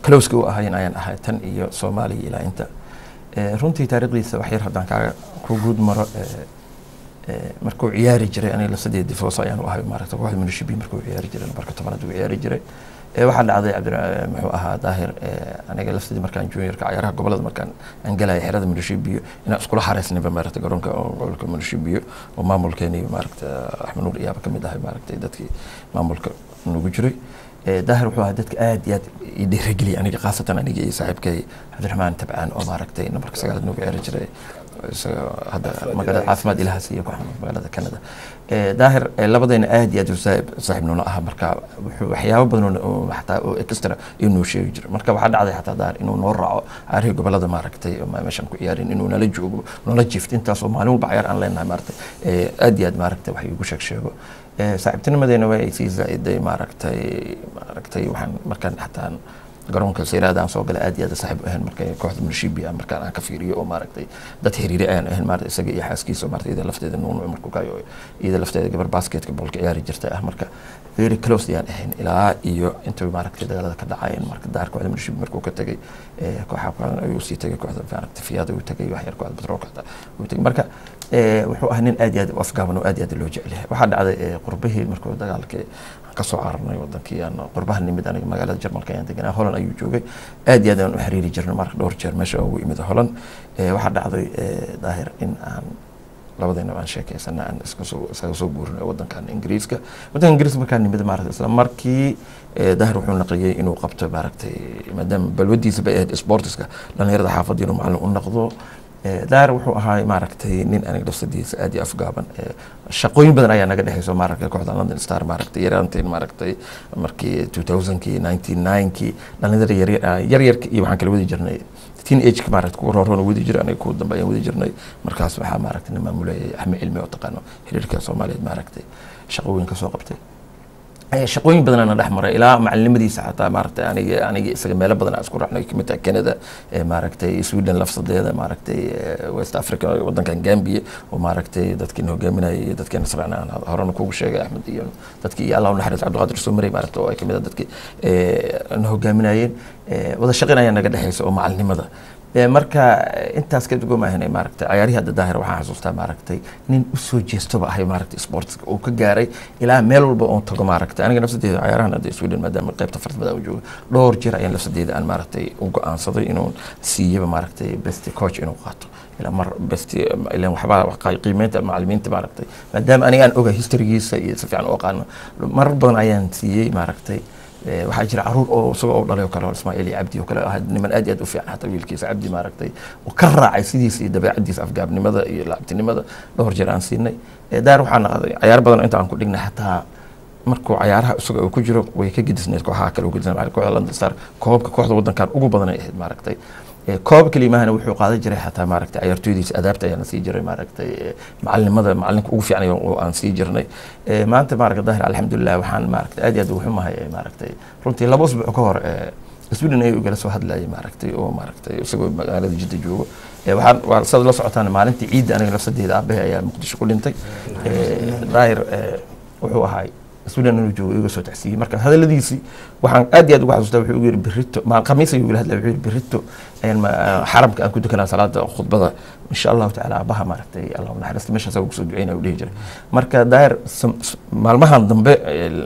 closeka u ahayn ayaan ahay tan iyo soomaaliya ilaa inta Eh, runtii taariikhdiisa wax yar haddaan kaaga ku guud maro eh, eh, markuu ciyaari jiray aniga lasadeed difoos ayaan u ahay maaragta kooxda munishibi markuu ciyaari jiray nambarka tobanaad uu ciyaari jiray Eh, waxaa dhacday cabdi muxuu ahaa daahir eh, aniga lafteedii markaan juniorka cayaaraha gobolada markaan aan galaya xerada munishibiyo inaan iskula xareysnayba maaragta garoonka oo gobolka munishibiyo oo maamulkeeni maaragta axmed nuur iyaaba kamid ahay maaragtay dadkii maamulka nagu jiray Eh, daahir wuxuu ahaa dadka aad iyo aad i dhiirigeliyay aniga khaasatan aniga iyo saaxiibkay cabdiraxmaan tabcaan oo maaragtay nambarka sagaalaad nagu ciyaari jiray isaga hadda magaalada caafimaad ilaha siiya ku xanuun magaalada canada Eh, daahir eh, labadayna aad iyo aad u saaxiib saaxiib noola aha marka wuxuu waxyaabo badan oo oo xataa oo extra inuu sheegi jiray marka waxaa dhacday xataa daahir inuu noo raaco caarihii gobolada maaragtay oo ma- meeshaan ku ciyaarin inuu nala joogo nala jiifto intaasoo maalin walba cayaar aan leenahay maaragtay Eh, aad iyo aad maaragtay wax igu sheeg sheego Eh, saaxiibtinimadeena waa ay sii zaa'iday maaragtay maaragtay waxaan markaan xataa garoonka sayraada aan soo galay aad iyo aad saaxiib u ahayn marka kooxda munishibi ah markaan aan ka fiiriyo oo maaragtay dad xiriiri ayaan ahayn maaragtay isaga iyo xaaskiisa oo maaragtay iyada lafteeda nuunu markuu kayo iyada lafteeda gabar basketka boolka ciyaari jirtay ah marka very close ayaan ahayn ilaa iyo intuu maaragtay dagaalada ka dhacayeen marka daar kooxda munishibi markuu ka tegay eh, kooxa kooxdan ayuu sii tegay kooxda maaragtay fiyaada uu tegay wax yar kooxda batroolka xataa uu tegay marka eh, wuxuu ahaa nin aad iyo aad u afgaaban oo aad iyo aad loo jecel yahay waxaa dhacday eh, qurbihii markuu dagaalkii ka soo cararnay wadankii aan qurbaha nimid aniga magaalada jarmalka ayaan deganaa holan ayuu joogay aad iyo aad aan u xiriiri jirnay marka dhowr jeer meesha ugu imid holan Eh, waxaa dhacday eh, daahir in aan labadayna aan sheekeysana aan iska soo isaga soo guurinay wadankan ingiriiska wadanka ingiriiska markaan nimid maaragtay isla markii eh, daahir wuxuu naqiyey inuu qabto maaragtay maadaama balwadiisa bay ahayd sportiska dhalinyarada xaafadda inuu macallin u noqdo Eh, daahir wuxuu ahaa maaragtay nin aniga lafsadiisa aad iyo afgaaban Eh, shaqooyin badan ayaa naga dhexeyso maaragtay kooxda london star maaragtay yaraanteen maaragtay markii 2000kii 99kii dhalinyarada yaryar yaryarka iyo waxaan kala wadi jirnay teen ageka maaragtay kuwa rooroon wadi jiray aniga kuwa dambe ayaan wadi jirnay markaas waxaa maaragtay nin maamulayay axmed cilmi oo taqaano xiriirka soomaaliyeed maaragtay shaqooyin ka soo qabtay Eh, shaqooyin badan ana dhex maray ilaa macalinimadiisa xataa maaragtay aniga aniga isaga meelo badan aan isku raacnay kamid tahay canada eh, maaragtay sweden lafsadeeda maaragtay eh, west africa wadankan gambia oo maaragtay dadkiina hogaaminayay iyo dadkiina israacnay aan horena kugu sheegay axmed iyo dadkii iyo allah u naxariis cabdiqaadir soomarey maaragtay oo ay kamid ah dadkii eh, na hogaaminayeen Eh, wada shaqayn ayaa naga dhexeysa oo macalinimada Eh, marka eh, intaas ka dugomaahanay maaragtay cayaarihii hadda daahir waxaan xasuustaa maaragtay nin usoo jeestoba ahay maaragtay sportska uu ka gaaray ilaa meel walba oon tago maaragtay aniga nafsadeeda cayaarahan hadda sweden maadaama qaybta farsamada aan joogo dhowr jeer ayaan nafsadeeda aan maaragtay u go-aansaday inuu siiyaba maaragtay best coach inuu qaato ilaa mar best ilan waxbaa wax- qiimeynta macalimiinta maaragtay maadaama aniga aan oga historygiisa iyo si fiican u aqaano marar badan ayaan siiyey maaragtay Eh, waxaa jira caruur oo isagoo u dhalay oo kale oo ismaaciil iyo cabdi oo kale ahaa niman aad iyo aad u fiican hataa wiilkiisa cabdi maaragtay oo ka raacay sidiisa iyo dabeecadiisa afgaabnimada iyo laabtinimada dhowr jeer aan siinay Eh, daar waxaa naqday cayaar badan oo inta aan ku dhignay xataa markuu cayaaraha isaga uu ku jiro way ka gedisneed kooxaha kale u gedisneed kooxda London Star koobka kooxda wadankan ugu badan ay ahayd maaragtay Eh, koob kalimahana wuxuu qaadan jiray xataa maaragtay ciyaartooydiisa adaabta ayaana sii jiray maaragtay eh, macalinimada macalinka ugu fiican oo aan sii jirnay Eh, maanta maaragtay daahir alxamdulilah waxaan maaragtay aad iyo aad ugu xumahay eh, maaragtay runtii laba usbuuc ka hor eh, sweden ayuu igala soo hadlayay maaragtay oo maaragtay isagoo magaalada jidda joogo Eh, waxaan waa sad la socotaan maalintii ciidda aniga lafsadeeda aabahe ayaa muqdisho ku dhintay Eh, daahir eh, wuxuu ahay sweden inuu joogo iga soo tacsiiyey marka hadaladiisii waxaan aad iyo aad uga xasuustaa wuxuu igu yidhi berito ma khamiis ayuu igala hadlaya wuxuu yidhi berito ayaan ma- xaramka aan ku dukanaa salaada khudbada insha allahu tacaala abaha maaragtay allah u naxariista meeshaas ugu soo duceynaya uu dhihi jiray marka daahir sam- s- maalmahan dambe eh,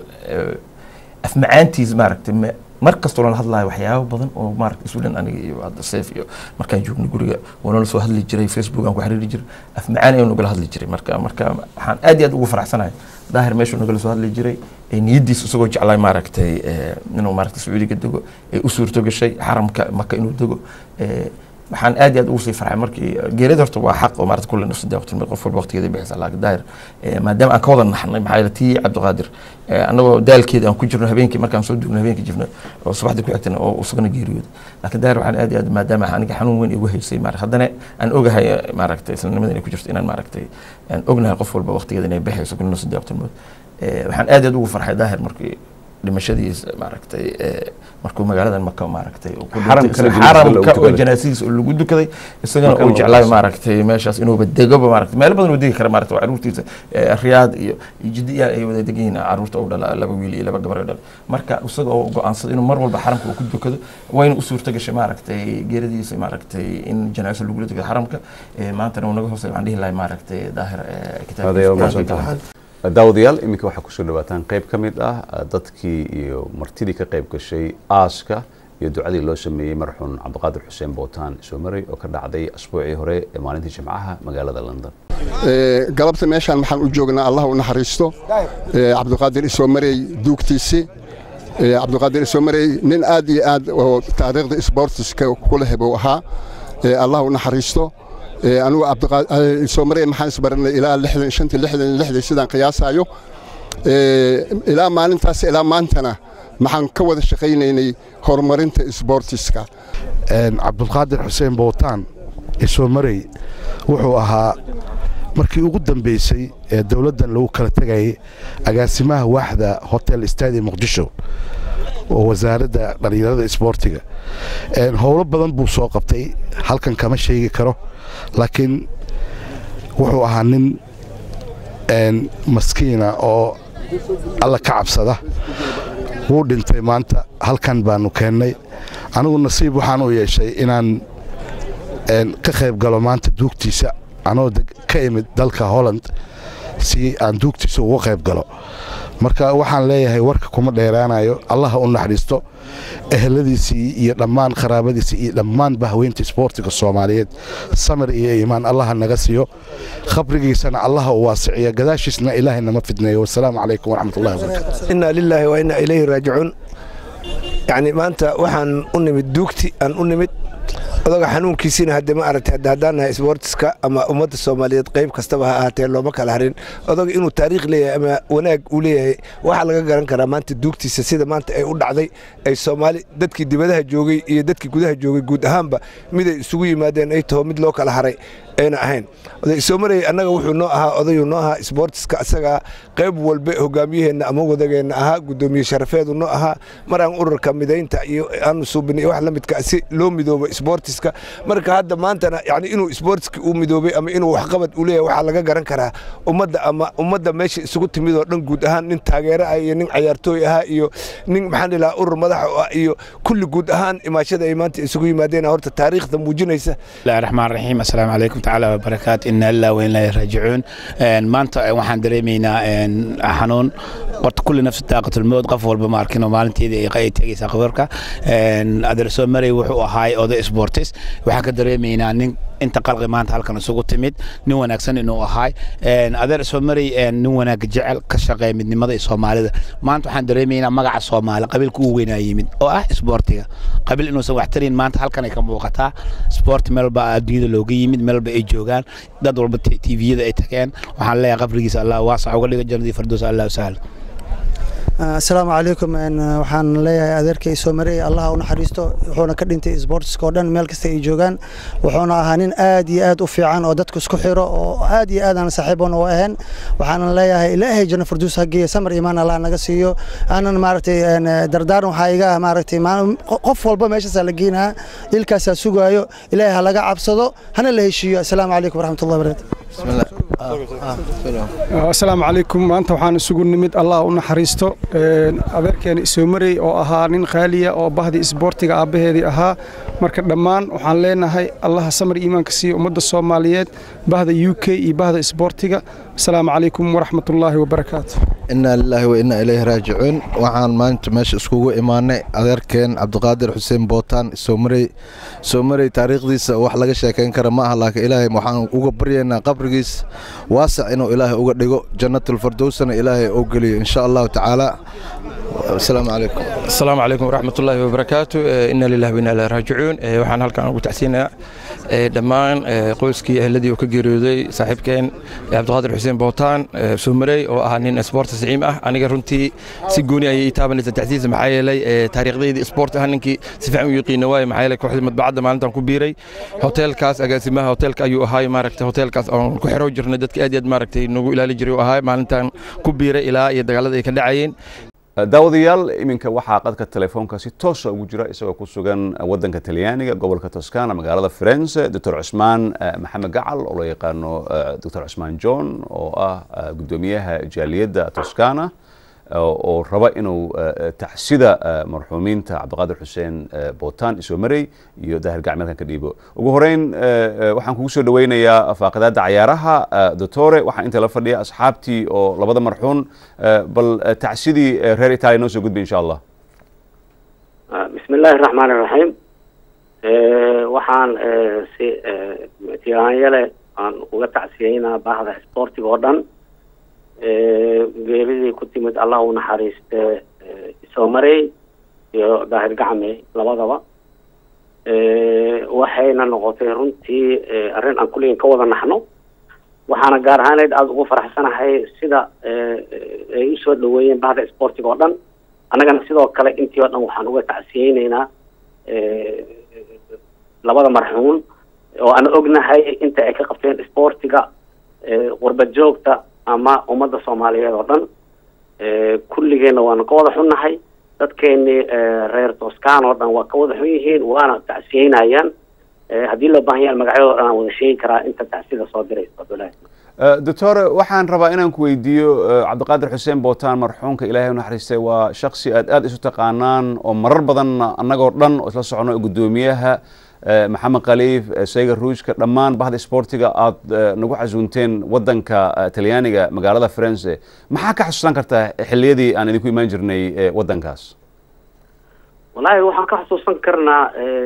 eh, afmacaantiis maaragtay me- mar kastoo lala hadlayo waxyaabo badan oo maaragtay sweden aniga iyo hadda seef iyo markaan joognay guriga waa nala soo hadli jiray facebook aan ku xiriiri jiray afmacaan ayuu nagala hadli jiray marka marka waxaan aad iyo aad ugu faraxsanahay daahir meeshuu nagala soo hadli jiray ee niyadiisa isagoo jeclay maaragtay eh, inuu maaragtay sacuudiga dego ee u suurto gashay xaramka maka inuu dego eh, waxaan aad iyo aad ugu sii farxay markii geerida horta waa xaq oo maarata kulle nafsi waqti qof walba waqtigeeda bixisa laakiin daahir eh, maadaama aan ka wada naxnay maxaa yeele tii cabdiqaadir eh, annagoo daalkeeda aan ku jirno habeenkii markaan soo dugno habeenkii jirno oo subaxdii ku xigtana oo isagana geeriyooday laakiin daahir waxaan aad iyo aad maadaama aniga xanuun weyn igu haysay maarata haddana aan ogahay eh, maaragtay islanimada inay ku jirto inaan maaragtay aan ognahay qof walba waqtigeeda inay bixayso kulle nafsi waqti mood waxaan aad iyo aad ugu farxay daahir markii dhimashadiisa maaragtay ee, markuu magaaladan maka maaragtay uu ku Xaramka dhintay, la janaasada lagu xaramka oo tukaday. janaasadiisa oo lagu dukaday isagana Marka uu la jeclaay aaso. maaragtay meeshaas inuuba degoba maaragtay meelo badan uu degi kara maaragtay waa caruurtiisa ee, riyaad iyo iyo jiddiya ay wada degan yihiin caruurta u dhala laba wiil iyo laba gabar oo dhala marka isaga oo go'aansaday inuu mar walba xaramka uu ku dukado wayna u suurta gashay maaragtay geeradiisa maaragtay in janaaso lagula dukado xaramka ee, maantana uu naga hoosay waxaan dhihi lahay maaragtay daahir ee, adeeyo mahadsan kitaabkiisa tahay daawadayaal iminka waxaa kusoo dhawaataan qayb ka mid ah eh, dadkii iyo martidii ka qayb gashay aaska iyo ducadii loo sameeyey marxuun cabdiqaadir xuseen bootaan soomarey oo ka dhacday asbuucii hore ee maalintii jimcaha magaalada london Ee, galabta meeshaan waxaan u joognaa allah u naxariisto ee, cabdiqaadir isoomarey duugtiisii Ee, cabdiqaadir isoomarey nin aad iyo aad oo taariikhda isboortiska ku leh buu ahaa Ee, allah u naxariisto Ee, anigu cabdiqaadir isoomarey maxaan isbaranay ilaa lixdan shantii lixdan lixdii sidaan qiyaasayo Ee, ilaa maalintaas ilaa maantana maxaan ka wada shaqaynaynay horumarinta isboortiska Een, cabdulqaadir xuseen bootaan isoomarey wuxuu ahaa markii ugu dambeysay ee dowladdan lagu kala tegayay agaasimaha waaxda hotel stadium muqdisho oo wasaaradda dhallinyarada isboortiga Een, howlo badan buu soo qabtay halkan kama sheegi karo laakiin wuxuu ahaa nin een, maskiina oo alla ka cabsada wuu dhintay maanta halkan baanu keennay anigu nasiib waxaan u yeeshay inaan een, ka qayb galo maanta duugtiisa anoo deg- ka imid dalka holland si aan duugtiisa uga qayb galo marka waxaan leeyahay warka kuma dheeraanayo allaha u naxariisto eheladiisii iyo dhammaan qaraabadiisii iyo dhammaan bahweynta isboortiga soomaaliyeed samir iyo iimaan allaha naga siiyo khabrigiisana allaha u waasiciyo gadaashiisna ilaahay nama fidneeyo wasalaamu calaykum waraxmatullahi wabarakaatu inaa lilaahi wa inaa ilayhi raajicuun yacni maanta waxaan u nimid duugti aan u nimid odaga xanuunkiisiina hadde ma aragtay hadda haddaan nahay isboortiska ama ummadda soomaaliyeed qayb kastaba ha ahaatee looma kala harin odaga inuu taariikh leeyahay ama wanaag uu leeyahay waxaa laga garan karaa maanta duugtiisa sida maanta ay u dhacday ay soomaali dadkii dibadaha joogay iyo dadkii gudaha joogay guud ahaanba miday isugu yimaadeen ay taho mid loo kala haray ayna ahayn oday soomarey annaga wuxuu noo ahaa odayuu noo ahaa isboortiska asagaa qayb walba hogaamiyaheenna ama wadageenna ahaa guddoomiye sharafeedu noo ahaa maraan ururka midaynta iyo aanu suubinay wax la midka si loo midoobo isboortiska marka hadda maantana yani inuu isboortiska uu midoobay ama inuu waxqabad u leeyahay waxaa laga garan karaa ummadda ama ummadda meesha isugu timid oo dhan guud ahaan nin taageero ah iyo nin cayaartooy ahaa iyo nin maxaan dhihi lahaa urur madax u ah iyo kulli guud ahaan imaashada ay maanta isugu yimaadeen horta taariikhda muujinaysa بسم الله الرحمن الرحيم السلام عليكم تعالى وبركاته إنا لله وإنا إليه راجعون إن maanta waxaan dareemaynaa een, xanuun horta kulli nafsi daaqatul mawd qof walba ma arkin oo maalinteedii ay ay tegaysaa qabarka adeer soo maray wuxuu ahaay oday sportis waxaan ka dareemaynaa nin inta qalqi maanta halkan isugu timid nin wanaagsan inuu ahaay Een, adeer soo maray een, nin wanaag jecel ka shaqeeya midnimada iyo soomaalida maanta waxaan dareemaynaa magaca soomaali qabiilka ugu weynaa yimid oo ah isboortiga qabiil inuusan wax tarin maanta halkan ay ka muuqataa sport meelba adduunyada looga yimid meelba ay joogaan dad walba tviyada ay tageen waxaan leeyahay qabrigiisa allah waasac uga dhigo jannadii fardoos allah sahla asalaamu calaykum een, waxaan leeyahay adeerkay soo maray allaha u naxariisto wuxuuna ka dhintay isboortiska oo dhan meel kasta ay joogaan wuxuuna ahaa nin aad iyo aad u fiican oo dadku isku xiro oo aad iyo aad aan saaxiibon u ahayn waxaanan leeyahay ilaahay janno farduus ha geeya samar imaan allah naga siiyo aanan maaragtay een, dardaaran waxaa iga ah maaragtay maalin- qof walba meeshaasaa la geenaa ilkaasaa sugaayo ilaahay ha laga cabsado hana la heshiiyo asalaamu calaykum waraxmatullahi wabarakatu asalaamu calaykum maanta waxaan isugu nimid allah u naxariisto Een, adeerkeena isoomarey oo ahaa nin khaaliya oo bahdii isboortiga aabbaheedii ahaa marka dhammaan waxaan leenahay allaha samar iimaanka siiya ummadda soomaaliyeed bahda u k iyo bahda isboortiga asalaamu calaykum waraxmatullaahi wabarakaatu inaa lilaahi wa inaa ilayhi raajicuun waxaan maanta meesha iskugu imaanay adeerkeen cabdiqaadir xuseen bootaan soomarey soomarey taariikhdiisa wax laga sheekayn kara ma aha laakiin ilaahay waxaan uga baryaynaa qabrigiis waasac inuu ilaahay uga dhigo jannatulfardowsana ilaahay oo geliyo insha allahu tacaala asalaamu calaykum asalaamu calaykum waraxmat ullaahi wabarakaatu Eh, inna lillahi wa inna ilaihi raajicuun Eh, waxaan halkan ugu tacsiinayaa eh, dhammaan eh, qoyskii ehladii uu ka geeriyooday saaxiibkeen eh, cabdiqaadir xuseen bootaan eh, suumarey oo ahaa nin sport siciim ah aniga runtii si gooni ayay ii taabanaysa tacsiisa maxaa yeelay eh, taariikhdayda sport ah ninkii si fiican u yaqiina waaye maxaa yeelay kooxdii madbacadda maalintan ku biiray hoteelkaas agaasimaha hoteelka ayuu ahaay maaragtay hoteelkaas oon ku xiro jirnay dadka aad iyo aad maaragtay nagu ilaali jiray uu ahaay maalintan ku biiray ilaa iyo dagaalada ay ka dhacayeen daawadayaal iminka waxaa qadka telefoonka si toosa ugu jira isagoo ku sugan wadanka talyaaniga gobolka toscana magaalada firenze doctor cusmaan maxamed gacal oo loo yaqaano doctor cusmaan john oo ah guddoomiyaha jaaliyadda toscana oo raba inuu tacsida marxuumiinta cabdiqaadir xuseen bootaan isoo marey iyo daahir gacmeelkan ka dhiibo ugu horeyn waxaan kugu soo dhaweynayaa faaqidaadda cayaaraha doctore waxaan inta la fadhiya asxaabtii oo labada marxuun bal tacsidii reer italia noo soo gudbay insha allah bismi illaahi raxmaan iraxiim waxaan si tiiraanyale aan uga tacsiyeynaa baahda sportiga oo dhan geeridii ku timid allah u naxariiste isoo marey iyo daahir gacme labadaba waxayna noqotay runtii arrin aan kulligan ka wada naxno waxaana gaar ahaaneyd aada ugu faraxsanahay sida ay usoo dhaweeyeen bahda sportiga oo dhan annagana sidoo kale intii oo dhan waxaan uga tacsiyeyneynaa labada marxuun oo aan ognahay inta ay ka qabteen sportiga qurbad joogta ama ummadda soomaaliyeed oo dhan kulligeenna waanu ka wada xunnahay dadkeenii reer toscan oo dhan waa ka wada xun yihiin waana tacsiyeynayaan haddii loo baahan yahay magacyadoo dhan aan wada sheegi karaa inta tacsida soo diraysa abdullaahi doctor waxaan rabaa inaan ku weydiiyo cabdiqaadir xuseen bootaan marxuumka ilaahay u naxariistay waa shaksi aad aada isu taqaanaan oo marar badan annagoo dhan oo isla socono guddoomiyaha maxamed khaliif sayga ruushka dhammaan bahda sportiga aada nagu casuunteen wadanka talyaaniga magaalada firenze maxaa ka xasuusan kartaa xilliyadii aan idinku imaan jirnay wadankaas wallaahi waxaan ka xusuusan karnaa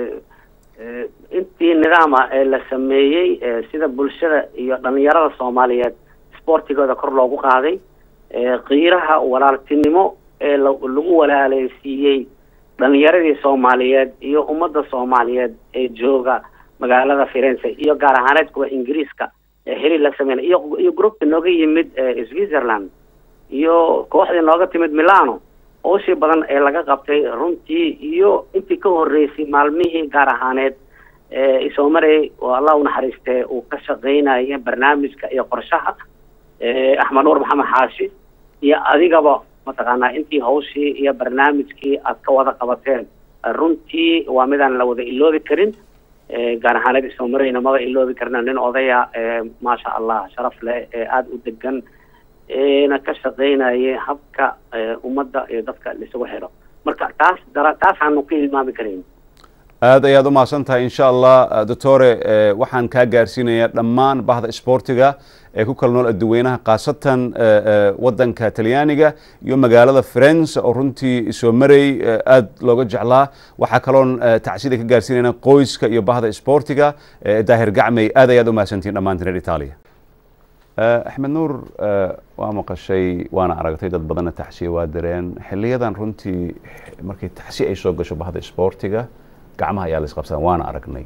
intii nidaama ee la sameeyey sida bulshada iyo dhalinyarada soomaaliyeed sportigooda kor loogu qaaday qiiraha walaaltinimo ee lagu walaaleysiiyey dhalinyaradii soomaaliyeed iyo ummadda soomaaliyeed ee jooga magaalada firenze iyo gaar ahaaneed kuwa ingiriiska ee xiriir la sameynay iyo iyo groupka nooga yimid switzerland iyo kooxdii nooga timid milano ooshii badan ee laga qabtay runtii iyo intii ka horreysay maalmihii gaar ahaaneed isoo marey oo allah u naxariistee uu ka shaqeynaya barnaamijka iyo qorshaha axmed nuur maxamed xaashi iyo adigaba mataqaanaa intii hawshii iyo barnaamijkii aad ka wada qabateen runtii waa midaan la wada iloobi karin gaar ahaaneed isoo mareyna maba iloobi karina nin odaya maasha allah sharaf leh ee aada u degan na ka shaqeynayay habka ummadda iyo dadka laisugu xidho marka taas dara taasaanu ka hilmaami karayn aad ayaad u mahadsan tahay insha allah doctore waxaan kaa gaarsiinayaa dhammaan bahda sportiga ee ku kala nool adduweynaha khaasatan wadanka talyaaniga iyo magaalada firenze oo runtii soo marey aad looga jeclaa waxaa kaloon tacsida ka gaarsiinayna qoyska iyo bahda sportiga daahir gacmey aad ayaad u mahadsantihin dhammaantiin reer italia axmed nuur waa maqashay waana aragtay dad badanna taxsiye waa direen xiliyadan runtii markay taxsi ay soo gasho bahda sportiga gacmaha ayaa la isqabsadaan waana aragnay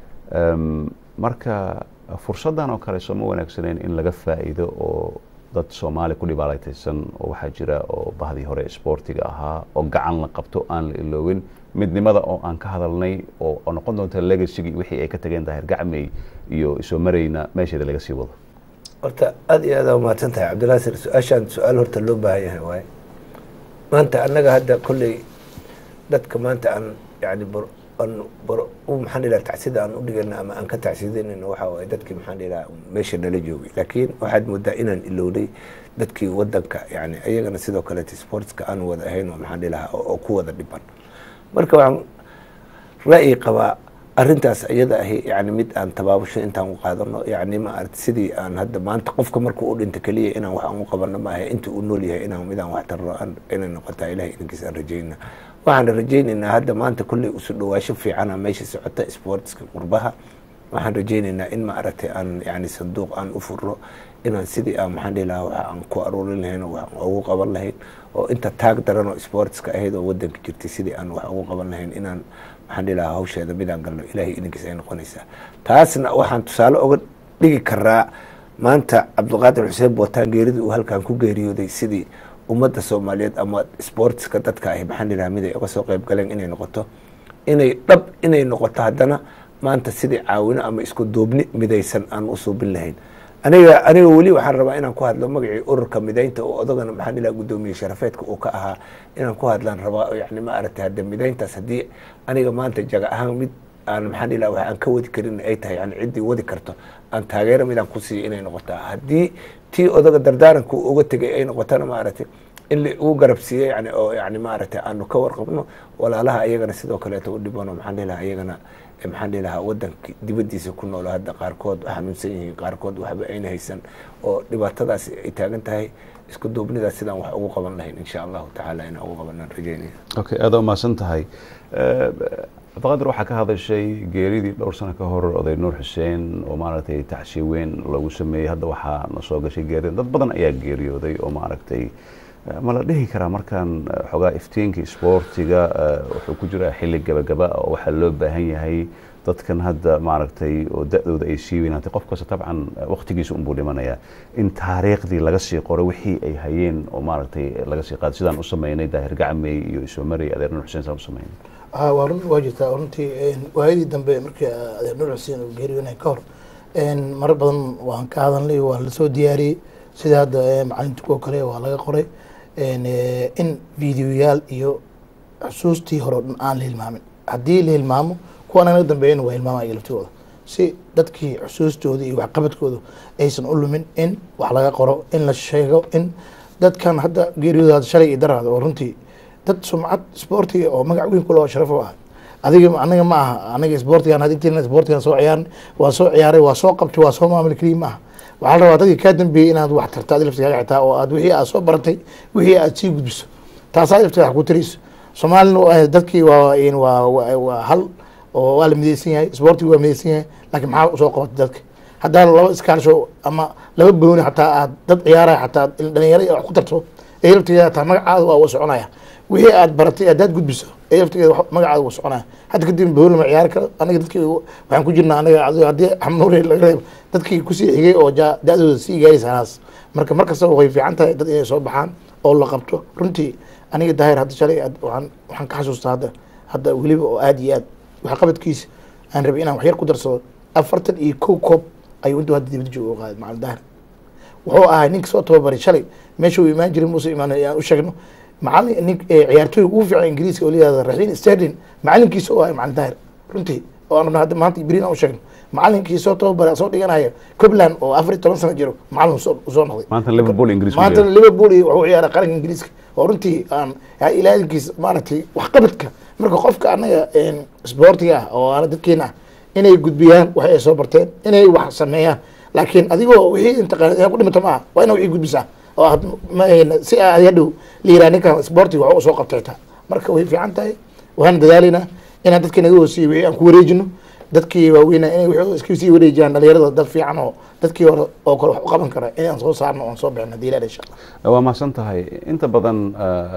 marka fursaddan oo kale sooma wanaagsaneyn in laga faa'iido oo dad soomaali ku dhibaalaytaysan oo waxaa jira oo bahdii hore sportiga ahaa oo gacan la qabto aan la iloowin midnimada oo aan ka hadalnay oo noqon doonta legacygii wixii ay ka tageen daahir gacmey iyo isoo marayna meesheeda laga sii wado horta aada iyo aada umahadsan tahay cabdilaasir su-aashaan su-aal horta loo baahan yahay waaye maanta annaga hadda kolley dadka maanta aan yani aan maxaan dhilaha tacsida aan u dhigana ama aan ka tacsidanayno waxa waaye dadkii maxaan dhilaha meesha nala joogay laakiin waxaad moodaa inaan ilowday dadkii wadanka yani ayagana sidoo kaleete sportska aan wada ahayn oo maxaan dhilaha oo ku wada dhiban marka waxaan ra'yi qabaa arrintaas iyada ahi yani mid aan tabaabusho intaan u qaadano yani ma aragti sidii aan hadda maanta qofka markuu u dhinto keliya inaan wax aan u qabano maaha inta uu nool yahay inaan midaan wax tarno inay noqotaa ilahay idinkiis aan rajayna waxaan rajaynaynaa hadda maanta kolley usu dhawaasho fiicana meesha socota sportska qurbaha waxaan rajaynaynaa in ma aragtay aan yani sanduuq aan u furno inaan sidii aan maxaan dhihi lahaa wax aan ku aruurin lahayn oo wax ugu qaban lahayn oo inta taag daran oo sportska ahayd oo wadanka jirtay sidii aan wax ugu qaban lahayn inaan maxaan dhihi lahaa hawsheeda midaan galno ilaahay idinkiis ay noqonaysaa taasna waxaan tusaale oga dhigi karaa maanta cabdiqaadir xuseen bootaan geeridii uu halkan ku geeriyooday sidii ummadda soomaaliyeed ama sportska dadka ahi maxaan dhihi lahaa mid ay uga soo qayb galeen inay noqoto inay dhab inay noqoto haddana maanta sidii caawino ama isku duubni midaysan aan u suubin lahayn aniga aniga weli waxaan rabaa inaan ku hadlo magacii ururka midaynta oo odagana maxaan ilaa guddoomiye sharafeedka uu ka ahaa inaan ku hadlaan rabaa yani ma aragtay hadda midayntaas haddii aniga maanta jaga ahaan mid aan maxaan ilaa wax aan ka wadi karin ay tahay yani ciddii wadi karto aan taageero midaan ku siiyo inay noqotaa haddii tii odaga dardaaranku uga tegay ay noqotana maaragtay in la ugu garabsiiyo yani oo yani maaragtay aanu ka warqabno walaalaha iyagana sidoo kaleeto u dhibano maxaan dhihi lahaa iyagana maxaan dhihi lahaa wadanka dibadiisa ku nool hadda qaarkood xanuunsan yihiin qaarkood waxba ayna haysan oo dhibaatadaas ay taagan tahay isku duubnidaas sidaan wax ugu qaban lahayn insha allahu tacaala inaan ugu qabanaan rajeynaya okay aada umahadsan tahay cabdiqaadir waxaa ka hadashay geeridii dhowr sano ka hor oday nuur xuseen oo maaragtay taxshiye weyn lagu sameeyey hadda waxaa na soo gashay geerida dad badan ayaa geeriyooday oo maaragtay ma la dhihi karaa markaan xogaa iftiinka isboortiga wuxuu ku jiraa xilli gabagaba oo waxaa loo baahan yahay dadkan hadda maaragtay oo da-dooda ay sii weynaatay qof kasta dabcan waqtigiisa unbuu dhimanayaa in taariikhdii laga sii qoro wixii ay hayeen oo maaragtay laga sii qaado sidaan u sameynay daahir gacmey iyo isoomarey adeer nuur xuseen saan u sameynay waa run waa jirtaa runtii waayadii dambe markii adeer nuur xuseen uu geeriyoonay ka hor marar badan waan ka hadalnay waa lasoo diyaariyey sida hadda macalinta kuwa kale waa laga qoray in videoyaal iyo xusuustii hore o dhan aan la hilmaamin haddii la hilmaamo kuwa naga dambeeyana waa hilmaamaya laftooda si dadkii xusuustooda iyo waxqabadkooda aysan u lumin in wax laga qoro in la sheego in dadkan hadda geeriyooda shalay iyo daraada oo runtii dad sumcad isboortiga oo magac weyn kule oo sharaf u ah adiga anaga ma aha anaga isboortigan hadigtina isboortigan soo ciyaaran waa soo ciyaaray waa soo qabtay waa soo maamul keliya ma aha waxaa la rabaa dadkii kaa dambeeyey inaad wax tarto adi laftigaga xitaa oo aad wixii aad soo baratay wixii aad sii gudbiso taasaa laftiga wax ku tarayso soomaalina dadkii waa waa waa hal oo waa la midaysan yahay isboortiga waa midaysan yahay laakiin maxaa soo qabatay dadka haddaa laba iskaalsho ama laba booni xataa aad dad ciyaaraya xataa dhalinyaro wax ku tarto ee laftigeeda hataa magacaada waa wa soconaya wixii aad baratay haddaad gudbiso ee laftigeeda magacaada wa soconaya hadda kadib booni lama ciyaari karo anaga dadkii waxaan ku jirnaa anaga haddii xamnuure laga reebo dadkii kusii xigay oo da-dooda sii gaaraysa hanaas marka mar kastaba way fiican tahay dad inay soo baxaan oo la qabto runtii aniga daahir hadda shalay waxaan waxaan ka xasuustaa hadda hadda weliba oo aada iyo aad waxqabadkiisa aan rabay inaan waxyar ku darsado afartan iyo kow koob ayuu intuu hadda dibadda jooga u qaaday macalin daahir wuxuu ahaa ninka soo tababaray shalay meesha uu imaan jiray muuse imaan aan u sheegno macalin nin ciyaartooyga ugu fiican ingiriiska oo layihahda raxiin sterlin macalinkiisa oo ahay macalin daahir runtii oo aan rabna hadda maanta ibrin aan u sheegno macalinkii soo tababaray soo dhiganaya cobland oo afar iyo toban sano jiro macalin usoo noqday maanta liverpool ingiriis maanta liverpool iyo wuxuu ciyaaray qaranka ingiriiska oo runtii aan ilaalinkiisa maaragtay waxqabadka marka qofka anaga isboortiga ah oo ana dadkeena ah inay gudbiyaan wax ay soo barteen inay wax sameeyaan laakiin adigoo wixii intaqaan inaad ku dhimata maaha waa ina wixii gudbisaa oo aad si aad hadhow la yiraa ninkan isboortiga wax u soo qabtay taa marka way fiican tahay waxaan dadaalaynaa inaan dadka naga hoosiiyo wixii aan ku wareejino dadkii waaweyna inay wixii iska sii wareejiyaan dhalinyarada dad fiican oo dadkii hore oo kale wax u qaban kara inaan soo saarno oon soo bixin hadii ilaah insha allah waa mahadsan tahay inta badan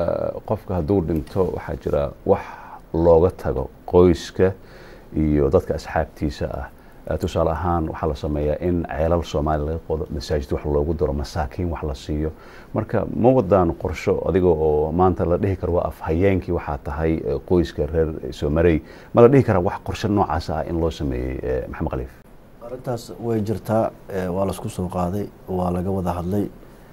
qofka hadduu dhinto waxaa jira wax looga tago qoyska iyo dadka asxaabtiisa ah tusaale ahaan waxaa la sameeyaa in ceelal soomaaliya laga qodo masaajid wax loogu daro masaakiin wax la siiyo marka ma wadaan qorsho adiga oo maanta la dhihi karo waa afhayeenkii waxaa tahay qoyska reer soomarey ma la dhihi karaa wax qorsho noocaas ah in loo sameeyey maxamed khaliif arrintaas way jirtaa waa laisku soo qaaday waa laga wada hadlay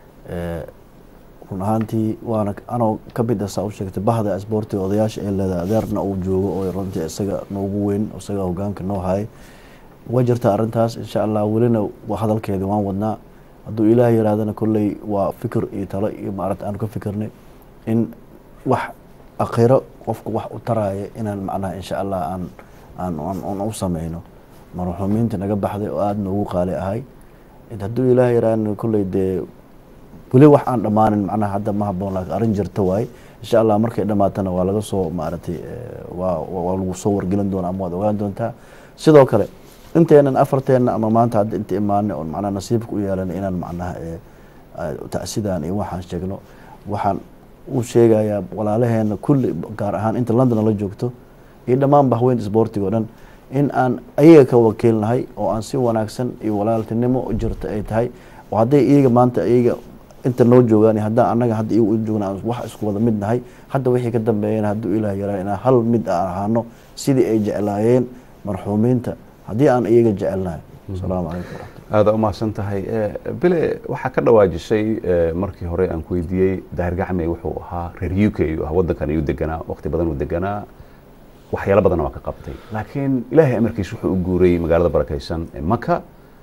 run ahaantii waana anoo ka mid ah saa u sheegtay bahda isboortiga odayaasha ee leedahay adeerna uu joogo oo runtii isaga noogu weyn isaga hogaanka noo hayay waa jirtaa arrintaas insha allah welina hadalkeedii waan wadnaa hadduu ilaah yihaahdana kolley waa fikir iyo talo iyo maarata aanu ka fikirnay in wax akhiro qofka wax u taraya inaan macnaha insha allah aan aan aan u sameyno marxuumiinta naga baxday oo aada noogu qaali ahay hadduu ilaah yihaahdana kolley dee weli wax aan dhammaanin macnaha hadda ma haboon laakiin arrin jirta waaye insha allah markay dhammaatana waa laga soo maaragtay waa waa lagu soo wargelin doona ama waad ogaan doontaa sidoo kale inteenan afarteenna ama maanta hadda inta imaanay oon macnaha nasiibka u yeelanay inaan macnaha tacsidaan iyo waxaan sheegno waxaan u sheegayaa walaalaheena kulli gaar ahaan inta london la joogto iyo dhammaan bahweynta isboortiga o dhan in aan ayaga ka wakiilnahay oo aan si wanaagsan iyo walaaltinimo jirta ay tahay oo hadday iyaga maanta iyaga inta noo joogaan haddaan annaga hadda iyagu u joogna aan wax isku wada mid nahay hadda wixii ka dambeeyana hadduu ilaah yaraa inaan hal mid aan ahaano sidii ay jeclaayeen marxuumiinta haddii aan iyaga jecelnahay asalaamu calaykum waraxmat aada u mahadsan tahay Eh, bile waxaa ka dhawaajisay eh, markii hore aan ku weydiiyey daahir gacme wuxuu ahaa reer u k ayuu ahaa waddankan ayuu deganaa waqti badan uu deganaa waxyaalo badanna waa ka qabtay laakiin ilaahay amarkiis wuxuu u guuray magaalada barakaysan ee maka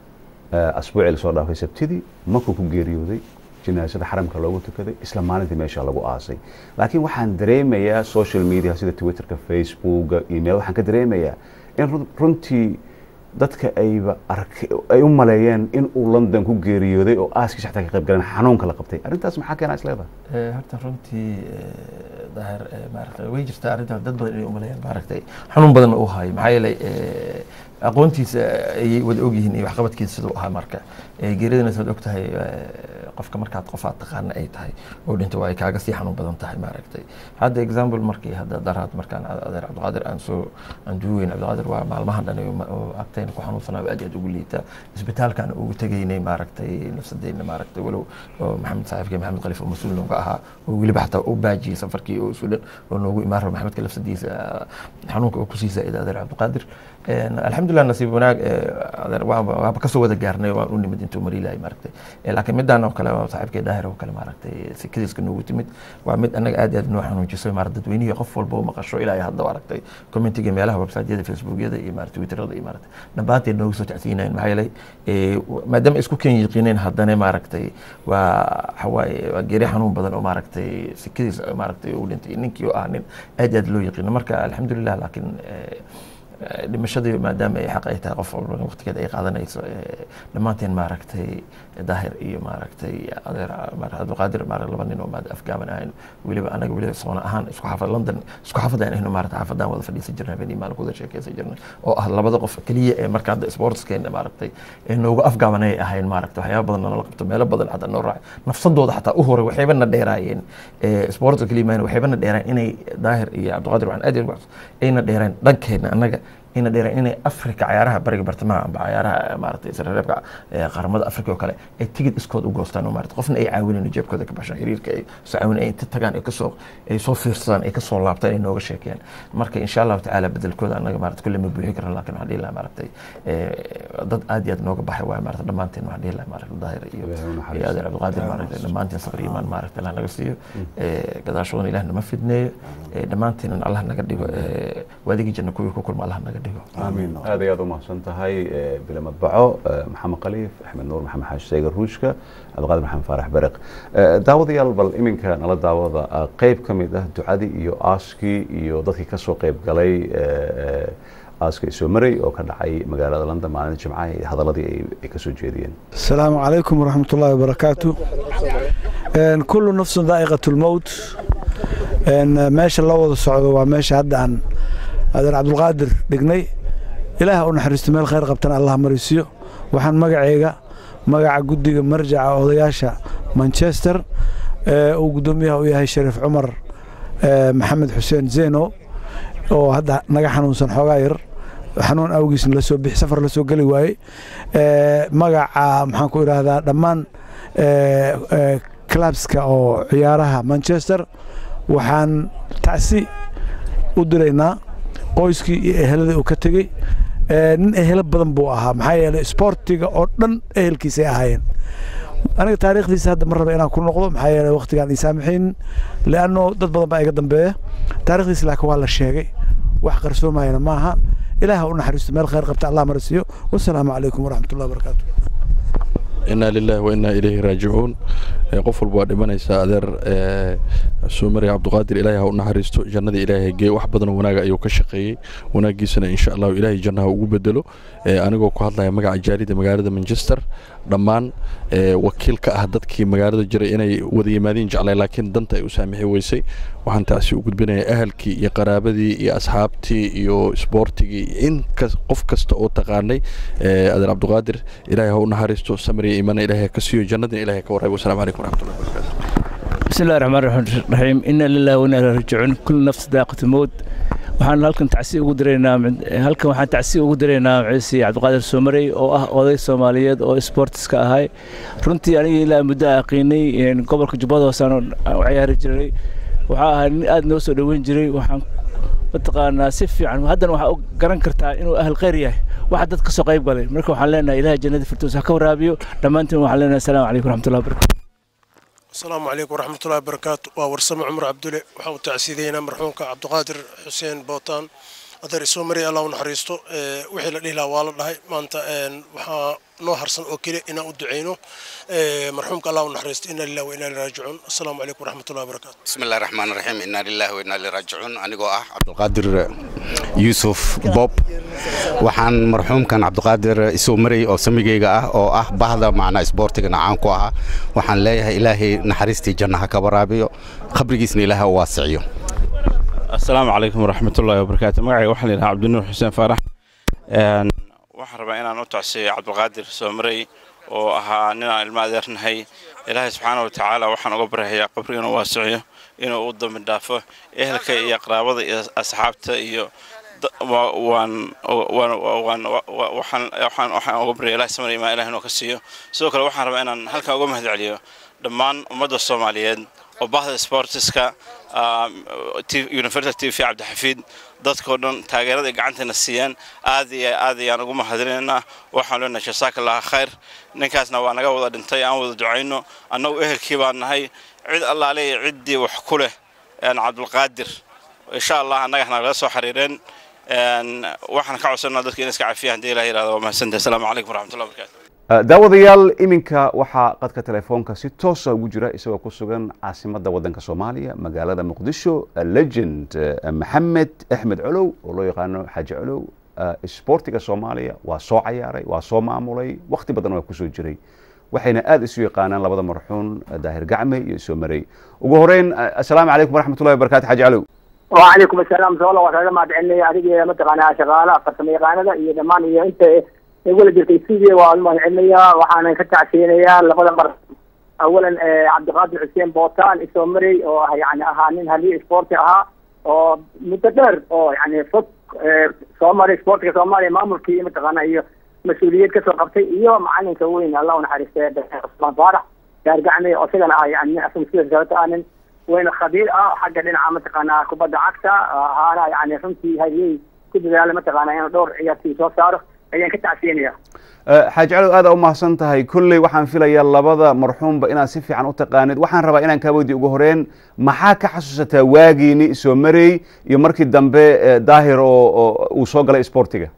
eh, asbuucii lasoo dhaafay sabtidii makuu ku geeriyooday jinaasada xaramka loogu tukaday isla maalintii meesha lagu aasay laakiin waxaan dareemayaa social media sida twitterka facebooka email waxaan ka dareemayaa in run- runtii dadka ayba ark ay u maleeyeen in uu london ku geeriyooday oo aaskiisa xataa ka qayb galeen xanuunka la qabtay arrintaas maxaa keenaa isleedahay Eh, horta runtii eh, daahir eh, maaragtay way jirtaa arrintaas dad badan inay umaleeyaan maaragtay xanuun badan uu hayo maxaa yeelay eh, aqoontiisa ayay wada ogyihiin iyo waxqabadkiisa siduu ahaa marka Eh, geeridana saad og tahay eh, qofka markaad qof aad taqaana ay tahay oo dhinto waa ay kaaga sii xanuun badan tahay maaragtay hadda example markii hadda daraad markaan adeer cabdiqaadir aan soo aan duuweyn cabdiqaadir waa maalmahan dhan oo ma- oo agtayna ku xanuunsanaa aad iyo aad ugu liita isbitaalkaan ugu tegaynay maaragtay nafsadeenna maaragtay walow oo maxamed saaxiibkii maxamed khaliif oo mas-uul nooga ahaa oo weliba xataa u baajiyey safarkii oo sudan oo noogu imaan rabo maxamedka lafsadiisa xanuunka oo kusii zaa'ida adeer cabdiqaadir Een, alxamdulilah nasiib wanaag eh, adeer waaba waaba kasoo wada gaarnay waan u nimid intuu mariilahay maaragtay Eh, laakiin midaan oo kale waa saaxiibkay daahir oo kale maaragtay sikadiiska noogu timid waa mid annaga aad iyo aad noo xanuujisay maarata dadweynihii qof walba u maqasho ilaa ay hadda aragtay commentiga meelaha websiteyada facebookyada iyo maarata twitterada iyo maarata dhammaanteed noogu soo tacsiinayeen maxaa yeelay eh, maadaama ay isku keen yiqiineen haddana maaragtay waa waxawaaye waa geeri xanuun badan oo maaragtay sikadiisa maaragtay uu dhintay ninkii oo ah nin aad iyo aad loo yaqiino marka alxamdulilah laakiin eh, Eh, dhimashadii maadaama ay xaq ay tahay qof walba waqtigeeda ay qaadanayso eh, dhammaanteen maaragtay daahir iyo maaragtay adeer maaragtay abdulqaadir maaragtay laba nin oo maad afgaaban ahayn weliba anaga weliba soona ahaan isku xaafad london isku xaafad aan ahno maaragtay xaafadaan wada fadhiisan jirnay habeenii maalin kuwada sheekeysan jirnay oo ah labada qof keliya ee marka hadda sportskeena maaragtay ee noogu afgaaban ay ahayn maaragtay waxyaaba badan nala qabto meelo badan xataa noo raacay nafsadooda xataa u horay waxayba na dheeraayeen eh, sportska keliya maahan waxayba na dheeraayeen inay daahir iyo cabdulqaadir waxaan aad iyo aad ugu xasuus- ayna dheereen dhankeena annaga ayna dheereen inay afrika cayaaraha bariga bartamaha amba cayaaraha maaragtay isreebka qaramada afrika oo kale ay tigid iskood u goostaan oo maarata qofna ay caawinayno jeebkooda ka bashaan xiriirka ay soo caawin ay inta tagaan ay kasoo ay soo fiirsadaan ay kasoo laabtaan ay nooga sheekeeyaan marka insha allahu tacaala bedelkooda annaga maarata kulle ma buuxin karno laakiin waxaan dhihi lahaa maaragtay dad aad iyo aad nooga baxay waaye maarata dhammaanteen waxaan dhihi lahaa maarata daahir iyo iyo adeer cabdiqaadir maaragtay dhammaanteen sabr iyo imaan maaragta allah naga siiyo gadaashoodan ilaah nama fidneeyo dhammaanteenan allah naga dhigo waadigii janna kuwii ku kulma allah naga dhigo amiin aad iyo aad u mahadsan tahay bila madbaco maxamed khaliif axmed nuur maxamed xaashi seegar ruushka cabdiqaadir maxamed faarax bereq daawadayaal bal iminka nala daawada qeyb ka mid ah ducadii iyo aaskii iyo dadkii kasoo qeyb galay aaska isoo maray oo ka dhacay magaalada london maalinta jimcaha iyo hadaladii ay kasoo jeediyeen السلام عليكم ورحمة الله وبركاته إن كل نفس ذائقة الموت إن ماشي الله وضع الصعود وماشي هذا عن هذا عبد القادر دقني إله ونحرست ميل خير قبتنا الله مريسيو وحن مقعيقا مقع قدق مرجع وضياشا مانشستر وقدوميها وياهي شريف عمر آه، محمد حسين زينو oo hadda naga xanuunsan xoogaa yar xanuun awgiisna lasoo bixi safar lasoo geli waayey magaca maxaan ku idhaahdaa dhammaan clubska oo ciyaaraha manchester waxaan tacsi u diraynaa qoyskii iyo eheladii uu ka tegey nin ehelo badan buu ahaa maxaa yeelay sportiga oo dhan ehelkiisay ahaayeen aniga taariikhdiisa hadda ma raba inaan ku noqdo maxaa yeelay waqtigaan ii saamaxaynin leanno dad badan baa iga dambeeya taarikhdiisa laakiin waa la sheegay wax qarsoomayana maaha ilaah u naxariisto meel khayr qabta allah marasiiyo wasalaamu calaykum waraxmat ullahi wabarakaatu inaa lilahi wa inaa ilayhi raajicuun qof walba waa dhimanaysaa adeer suumari cabduqaadir ilaahay ha u naxariisto jannada ilaahay gee wax badanoo wanaaga ayuu ka shaqeeyey wanaagiisana insha allahu ilaahay jannaha ugu bedelo anigoo ku hadlaya magaca jaalida magaalada manchester dhammaan wakiil ka ah dadkii magaalada jiray inay wada yimaadiin jeclay laakiin danta ay u saamixi weysay waxaan taasi u gudbinayaa ahalkii iyo qaraabadii iyo asxaabtii iyo isboortigii in qof kasta oo taqaanay adeer cabduqaadir ilaahay ha u naxariisto samriya iimana ilaahay ka siiyo jannadina ilaahay ka warrabo wasalaamu calaykum waraxmatullahi wabarakaatu بسم الله الرحمن الرحيم إنا لله وإنا إليه راجعون كل نفس ذائقة الموت waxaan halkan tacsi ugu diraynaa halkan waxaan tacsi ugu diraynaa ciisi cabdiqaadir soomari oo ah oday soomaaliyeed oo sportiska ahay runtii aniga ilaa muddo aqiinay gobolka jubbada hoosaan u ciyaari jiray waxaa ahaa nin aad noo soo dhoweyn jiray waxaan mataqaanaa si fiican haddana waxaa garan kartaa inuu ahal khayr yahay waxa dad ka soo qayb galay marka waxaan leenahay ilahay jannada firdows ha ka waraabiyo dhammaantiin waxaan leenahay asalaamu calaykum waraxmatullahi wabarakatu asalaamu calaykum waraxmatullahi wabarakaatu waa warsame cumar cabdulle waxaan u tacsiideynaa marxuumka cabdiqaadir xuseen bootaan adeer isoo maray allah u naxariisto wixii la dhihi lahaa waa la dhahay maanta waxaa noo harsan oo keliya inaan u duceyno marxuumka allah u naxariisto inna lillahi wa inna ilaihi raajicuun asalaamu calaykum waraxmatullahi wabarakaatu بسم الله الرحمن الرحيم إنا لله وإنا إليه راجعون أنيقو أه عبد القادر يوسف بوب waxaan marxuumkan cabdiqaadir isoo maray oo samigayga ah oo ah bahda macnaa isboortigana caan ku ahaa waxaan leeyahay ilaahay naxariistii janna ha ka waraabiyo qabrigiisna ilaaha u waasiciyo asalaamu calaykum waraxmatullaahi wabarakaatu magacayga waxaa la yidhaha cabdinuur xuseen faarax Een, waxaan rabaa inaan u tacsiyo cabdilqaadir soomarey oo ahaa nin aan ilmo adeernahay ilaahay subxaana wa tacaala waxaan uga baryayaa qabriga inuu waasiciyo inuu u dambi dhaafo ehelka iyo qaraabada iyo asxaabta iyo da- wa- waan waan- waan wa- waxaan waxaan waxaan uga baryaya ilahay samar imaan ilaah inuu ka siiyo sidoo kale waxaan rabaa inaan halkan uga mahad celiyo dhammaan ummadda soomaaliyeed oo bahda sportiska university tv cabdixafiid dadkoo dhan taageerada ay gacanteena siiyeen aad iyo aad ayaan ugu mahadinaynaa waxaan leenahay jasaaka allaha khayr ninkaasna waa naga wada dhintay aan wada ducayno annagu ehelkii baan nahay cid allaale iyo ciddii wax ku leh een cabdulqaadir insha allah annagana nagala soo xiriireen een waxaan ka codsanaa dadka in iska cafiyaan haddii ilaah yidhahdo waa mahadsantahay asalaamu calaykum waraxmatullahi wabarakaatu Uh, daawadayaal iminka waxaa qadka telefoonka si toosa ugu jira isagoo ku sugan caasimadda waddanka soomaaliya magaalada muqdisho uh, legend uh, maxamed axmed colow oo loo yaqaano xaaji colow uh, isboortiga soomaaliya waa soo cayaaray waa soo maamulay wakhti badan waa kusoo jiray waxayna aad isu yaqaanaan labada marxuun uh, daahir gacme iyo isoo marey ugu horeyn uh, assalaamu calaykum waraxmatullahi wabarakatu xaaji colow وعليكم السلام سؤال الله كذا ما تعني أديك متقنا شغالة فرسم يقانا إيه دمان إيه أنت يقول لك السيدي والله علمية وحنا كتع سينية لقد مر أولا آه، عبد القادر حسين بوتان إسومري يعني أهانين هلي سبورتي أها متدر أو يعني فك آه، سومري سبورتي سومري ما ملكي متقنا إيه مسؤولية كسر قبتي إيه معلن سوين الله ونحرسته عثمان فارح يرجعني أصلا يعني أصلا سير زوجة أنا وين خبير اه حق dhinaca mataqaanaa kubadda cagta ahaana yani runtii hadyey ku dadaala mataqaanaa inuu dhowr ciyaartii soo saaro ayaan ka tacsiinaya Uh, xaaji calow aad u mahadsan tahay kolley waxaan filayaa labada marxuumba inaad si fiican u taqaanid waxaan rabaa inaan kaa weydiyo ugu horeen maxaa ka xasuusataa waagiini soo marey iyo markii dambe eh, daahir oo oo uu soo galay isboortiga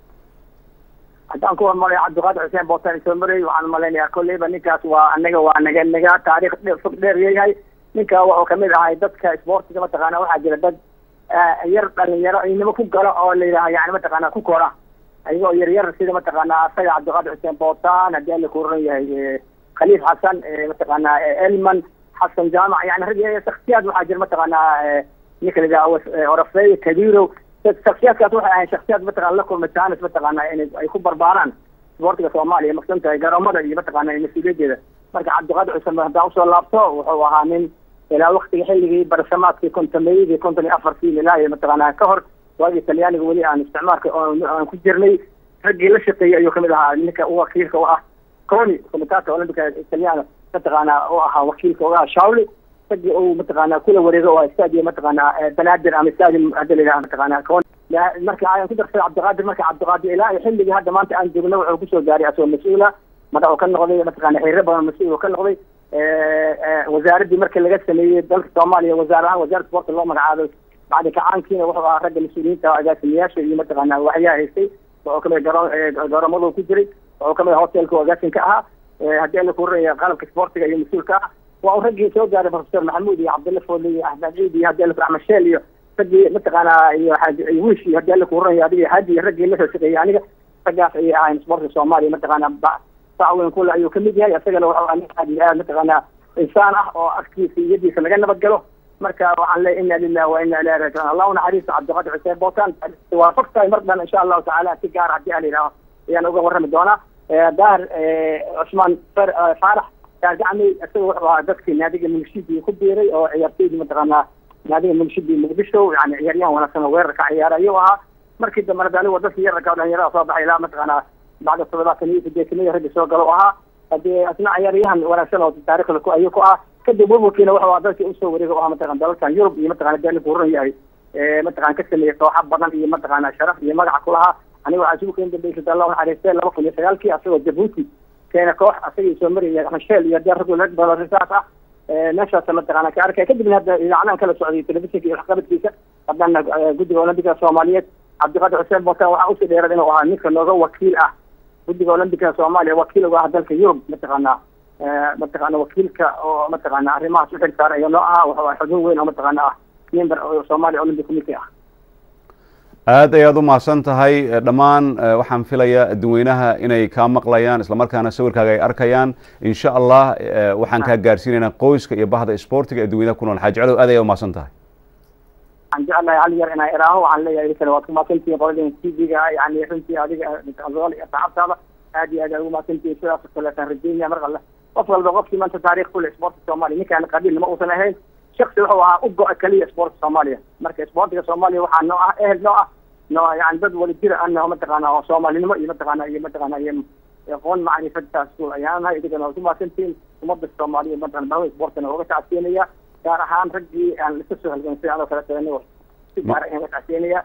haddaan ku hormaray cabdiqaadir xuseen bootan soo maray waxaan malaynayaa kolleyba ninkaas waa anaga waa naga naga taariikh dhe- fog dheer yahay ninka wuxuu kamid ahay dadka isboortiga mataqaana waxaa jira dad ah, yar dhalinyaro inimo ku galo oo la yidhaha yani mataqaana ku kora ayagoo yar yar sida mataqaana asaga cabdiqaadir xuseen bootan haddii alla ku oran yahay eh, khaliif xasan eh, mataqaana eh, elman xasan jaamac yani rag iyo shaksiyaad waxaa jira mataqaana eh, ninka la yidhaha was- eh, orafey kabirow shaksiyaadkaas waxay ahayn shaksiyaad mataqana la kulma jaanis mataqaana in ay ku barbaaraan isboortiga soomaaliya maqsan tahay garoomada iyo mataqaana mas-uuliyaddeeda marka cabdiqaadir xuseen haddaan usoo laabto wuxuu ahaa nin ilaa waktiga xilligii barsamaadkii kontomeeyadii konton iyo afartii ilaa iyo mataqaana ka hor waagii talyaaniga weli aan isticmaalka oon aan ku jirnay raggii la shaqeeyey ayuu kamid ahaa ninka u wakiilka u ah coni komitaata olambika talyaana mataqaana u ahaa wakiilka u ah shawli raggii uu mataqaana kula wareego oo stadio mataqaana eh, banaadir ama stadium hadda la yidhaha mataqaana coni La- marka ayaan ku darsaday cabdiqaadir marka cabdiqaadir ilaa iyo xilligii hadda maanta aan joogno wuxuu kusoo gaaray asagoo mas-uula madax uu ka noqday mataqaana xiriiro badan mas-uul uu ka noqday Eh, eh, wasaaraddii markii laga sameeyey dalka soomaaliya wasaar ahaan wasaaradda sportka loo magacaabay bacdi kacaankiina wuxuu ahaa ragga mas-uuliyiinta agaasimayaasha iyo mataqaana waxyaa haystay wuxuu kamid garo- eh, garoomadu ku jiray wuxuu kamid hotelka oo agaasinka ahaa Eh, haddii alla ku horaya qalabka sportiga iyo mas-uulka ah waa uu raggii soo gaaray professor maxamuud iyo cabdilla foole iyo axmed ciid iyo haddii alla ku raxmed sheel iyo raggii mataqaana iyo xaaji wish iyo haddii alla ku horaya adiga hadi iyo raggii la soo shaqeeyey aniga raggaas ayay ahayn sportka soomaaliya mataqaana ba- sacweyn kule ayuu kamid yahay isagana wuxuu ahaa nin aad iyo aad mataqaana insaan ah oo afkiisa iyo yadiisa laga nabad galo marka waxaan leeyahay inna lillahi wa inna ilayhi raajicuun allahu naxariisto cabdiqaadir xuseen bootaan waa fog tahay mar dhan insha allahu tacaala si gaar haddii aan yidhaaho ayaan uga warrami doonaa Eh, daar eh, cusmaan Fer- eh, faarax daar gacmi isaga wuxuu ahaa dadkii naadiga munishidii ku biiray oo ciyaartoydii mataqaanaa naadiga munishidii muqdisho yani ciyaaryahan wanaagsan oo weerarka ciyaara ayuu ahaa markii dambena de anigu dadkii yararka oo dhalinyarada soo baxay ilaa mataqaanaa bacda toddobaatan iyo sideetaniyo ragga soo galo u ahaa hadee asna ciyaaryahan wanaagsan oo taariikhda ku ayuu ku ah kadib burburkiina wuxuu ahaa dalkii usoo wareega u ahaa mataqana dalalkan yurub iyo mataqana dee ku horan yahay Eh, mataqana ka sameeyey kooxa badan iyo mataqana sharaf iyo magaca ku lahaa aniga waxaa isugu keeni dambeysay allahu naxariistee laba kun iyo sagaalkii asagoo jabuuti keena koox asaga soo maraya masheel iyo dee rag rag badan risaas ah meeshaas mataqaana ka arkay kadibna hadda idaacadahan kala socday telefishinka iyo waxqabadkiisa haddana guddiga olambika soomaaliyeed cabdiqaadir xuseen botan waxaa usii dheerad inuu ahaa ninka nooga wakiil ah guddiga olambika soomaaliya wakiil uga ah dalka yurub mataqaanaa mataqaana wakiilka oo mataqaana arrimahaas u xilsaaran iyo noo ahaa waxa xubin weyn oo mataqaana ah member oo soomaaliya olympic committee ah aad ayaad u mahadsan tahay dhammaan waxaan filayaa dadweynaha inay kaa maqlayaan islamarkaana sawirkaaga ay arkayaan insha allah waxaan kaa gaarsiinaynaa qoyska iyo bahda sportiga ee dadweynaha ku nool xaaji calow aad ayaad u mahadsan tahay waxaan jeclahay hal yar inaan iraaho waxaan leeyahay kale waad ku mahadsantihiin qoladeen tv-ga yani runtii adiga iyo saxaabtaada aad iyo aad aad ugu mahadsantihiin sidaas oo kaleetaan rajeynaya mar alle qof walba qofkii maanta taariikh ku leh sportka soomaaliya ninkaan qabiil ma uusan ahayn shaksi wuxuu ahaa u go-a keliya sportka soomaaliya marka sportiga soomaaliya waxaa noo ah ehel noo ah no yani dad wali jira anaho mataqaana oo soomaalinimo iyo mataqaana iyo mataqaana iyo aqoon macrifadaas ku ayaanahay idigana waa ku mahadsantihiin ummadda soomaaliya mataqana bahwe sportana uga tacsiinaya gaar ahaan raggii aan iska soo halgamsay anoo kale anigo si gaar ah uga tacsiinaya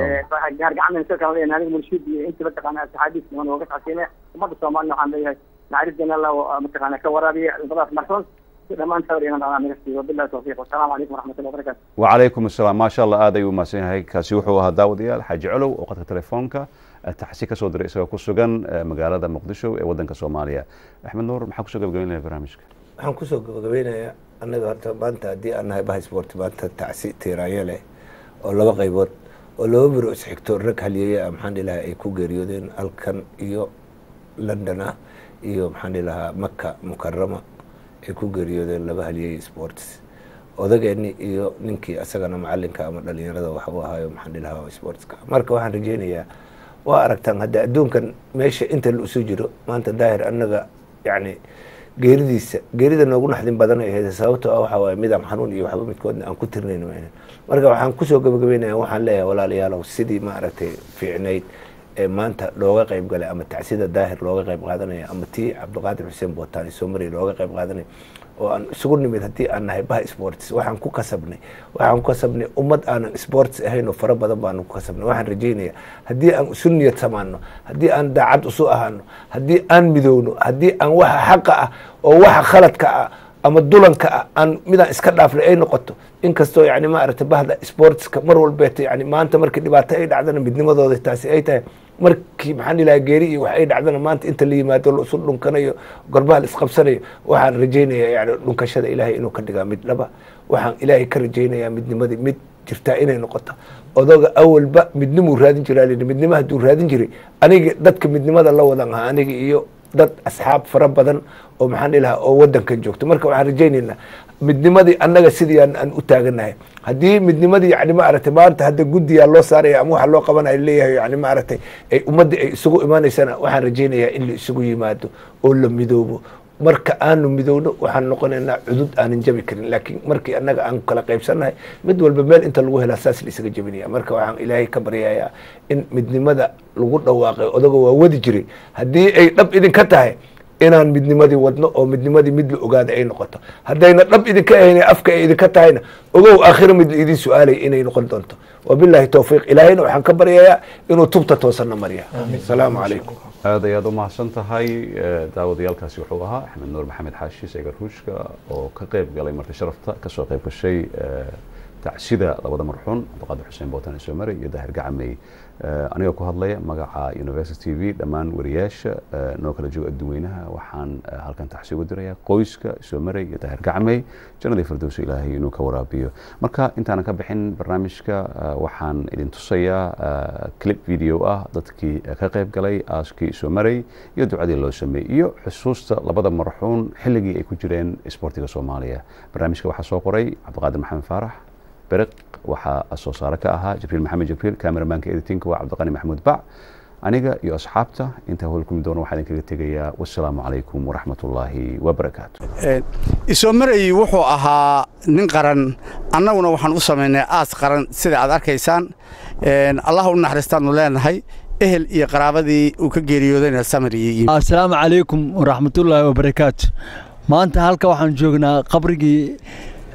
gaar gacan soo kala leeyahay aniga murshiid iyo intii mataqaana saxaabiis waan uga tacsiinaya ummadda soomaalina waxaan leeyahay naxariisdana alla mataqaana ka waraabiya cuduradaas marxuun dhammaan sawir inaan anaa naga siiyo billahi tawfiiq wasalaamu calaykum waraxmatullahi wabarakatu وعليكم السلام ما شاء الله aad ayuu umahadsan yahay kaasi wuxuu ahaa daawadayaal xaaji colow oo qadka telefoonka taxsi ka soo diray isagoo ku sugan magaalada muqdisho ee wadanka soomaaliya axmed nuur maxaa kusoo gabagabeynaya barnaamijka waxaan kusoo gabagabeynayaa annaga horta maanta haddii aan nahay baha sport maanta tacsi tiiraanyo leh oo laba qaybood oo laba biro isxigto rag halyeeye ah maxaan dhihi lahaa ay ku geeriyoodeen halkan iyo london ah iyo maxaan dhihi lahaa maka mukarama ay ku geeriyoodeen laba halyeeye sports odageeni iyo ninkii asagana macalinka ama dhalinyarada wax u ahaayo maxaan dhihi lahaa sportska marka waxaan rajeynayaa waa aragtaan hadda adduunkan meesha inta la usu jiro maanta daahir annaga yacni geeridiisa geerida noogu naxdin badan ay ahayd sababtoo ah waxaa waaye midaan xanuun iyo waxba midkoodna aan ku tirnayn mayna marka waxaan kusoo gabagabeynaya waxaan leeyahay walaalayaalow sidii ma aragtay fiicnayd ee maanta looga qayb galay ama tacsida daahir looga qayb qaadanaya ama tii cabdiqaadir xuseen bootaani soomariya looga qayb qaadanaya oo aan isugu nimid haddii aan nahay baha sports waxaan ku kasabnay waxaan ku kasabnay ummad aanan sports ahayn oo fara badan baanu ku kasabnay waxaan rajeynaya haddii aan isu niyad samaano haddii aan daacad isu ahaano haddii aan midowno haddii aan waxa xaqa ah oo waxa khaladka ah ama dulanka ah aan midaan iska dhaafnay ay noqoto inkastoo yani ma aragtay bahda sportska mar walbeeta yani maanta markii dhibaato ay dhacdana midnimadooda taasi ay tahay markii maxaan ilaha geeri iyo wax ay dhacdana maanta inta la yimaado la isu dhunkanayo gorbaha la isqabsanayo waxaan rajeynayaa yani dhunkashada ilaahay inuu ka dhigaa mid dhaba waxaan ilaahay ka rajeynayaa midnimadii mid jirtaa inay noqoto odoga awalba midnimuu raadin jiraa lii midnimo hadduu raadin jiray aniga dadka midnimada la wadan ahaa aniga iyo dad asxaab fara badan oo maxaan dhihi lahaa oo wadankan joogto marka waxaan rajeynaynaa midnimadii annaga sidii aan aan u taaganahay haddii midnimadii yani ma aragtay maanta hadda guddiyaa loo saaraya ama waxa loo qabanaya leeyahay yani ma aragtay ay ummadda ay isugu imaanaysana waxaan rajeynayaa in la isugu yimaado oo la midoobo marka aanu midowno waxaan noqonaynaa cudud aanan jabi karin laakiin markii annaga aan kala qaybsannahay mid walba meel inta lagu helaa saas la isaga jabinaya marka waxaan ilaahay ka baryayaa in midnimada lagu dhawaaqay odaga waa wadi jiray haddii ay dhab idinka tahay inaan midnimadii wadno oo midnimadii mid la ogaada ay noqoto haddayna dhab idinka ahayn afka ay idinka tahayna ogow aakhiro mid la idin su-aalay inay noqon doonto wabillahi towfiiq ilaahayna waxaan ka baryayaa inuu tubta toosanna marya asalaamu calaykum aad ayaad u mahadsan tahay daawadayaalkaasi wuxuu ahaa axmed nuur maxamed xaashi seegar ruushka oo ka qayb galay marti sharafta kasoo qayb gashay tacsida labada marxuun cabdiqaadir xuseen bootan isomare iyo daahir gacamey anigoo ku hadlaya magaca university t v dhammaan wariyaasha noo kala jooga adduweynaha waxaan halkan taxsi uga dirayaa qoyska isoomarey iyo daahir gacmey jannadii firdowsa ilaahay inuu ka waraabiyo marka intaanan ka bixin barnaamijka waxaan idin tusayaa clip video ah dadkii ka qayb galay aaskii isoomarey iyo ducadii loo sameeyey iyo xusuusta labada marxuun xilligii ay ku jireen isboortiga soomaaliya barnaamijka waxaa soo qoray cabdiqaadir maxamed faarax beriq waxaa soo saare ka ahaa jibriil maxamed jibriil cameramanka editinka waa cabdiqani maxamuud bac aniga iyo asxaabta intaa howlkumi doona waxaa idinkaga tegayaa wasalaamu calaykum waraxmat ullaahi wabarakaatu isoomarey wuxuu ahaa nin qaran annaguna waxaan u samaynay aas qaran sida aad arkaysaan allah u naxariistaanu leenahay ehel iyo qaraabadii uu ka geeriyoodayna samariyi asalaamu calaykum waraxmatullaahi wabarakaatu maanta halka waxaan joognaa qabrigii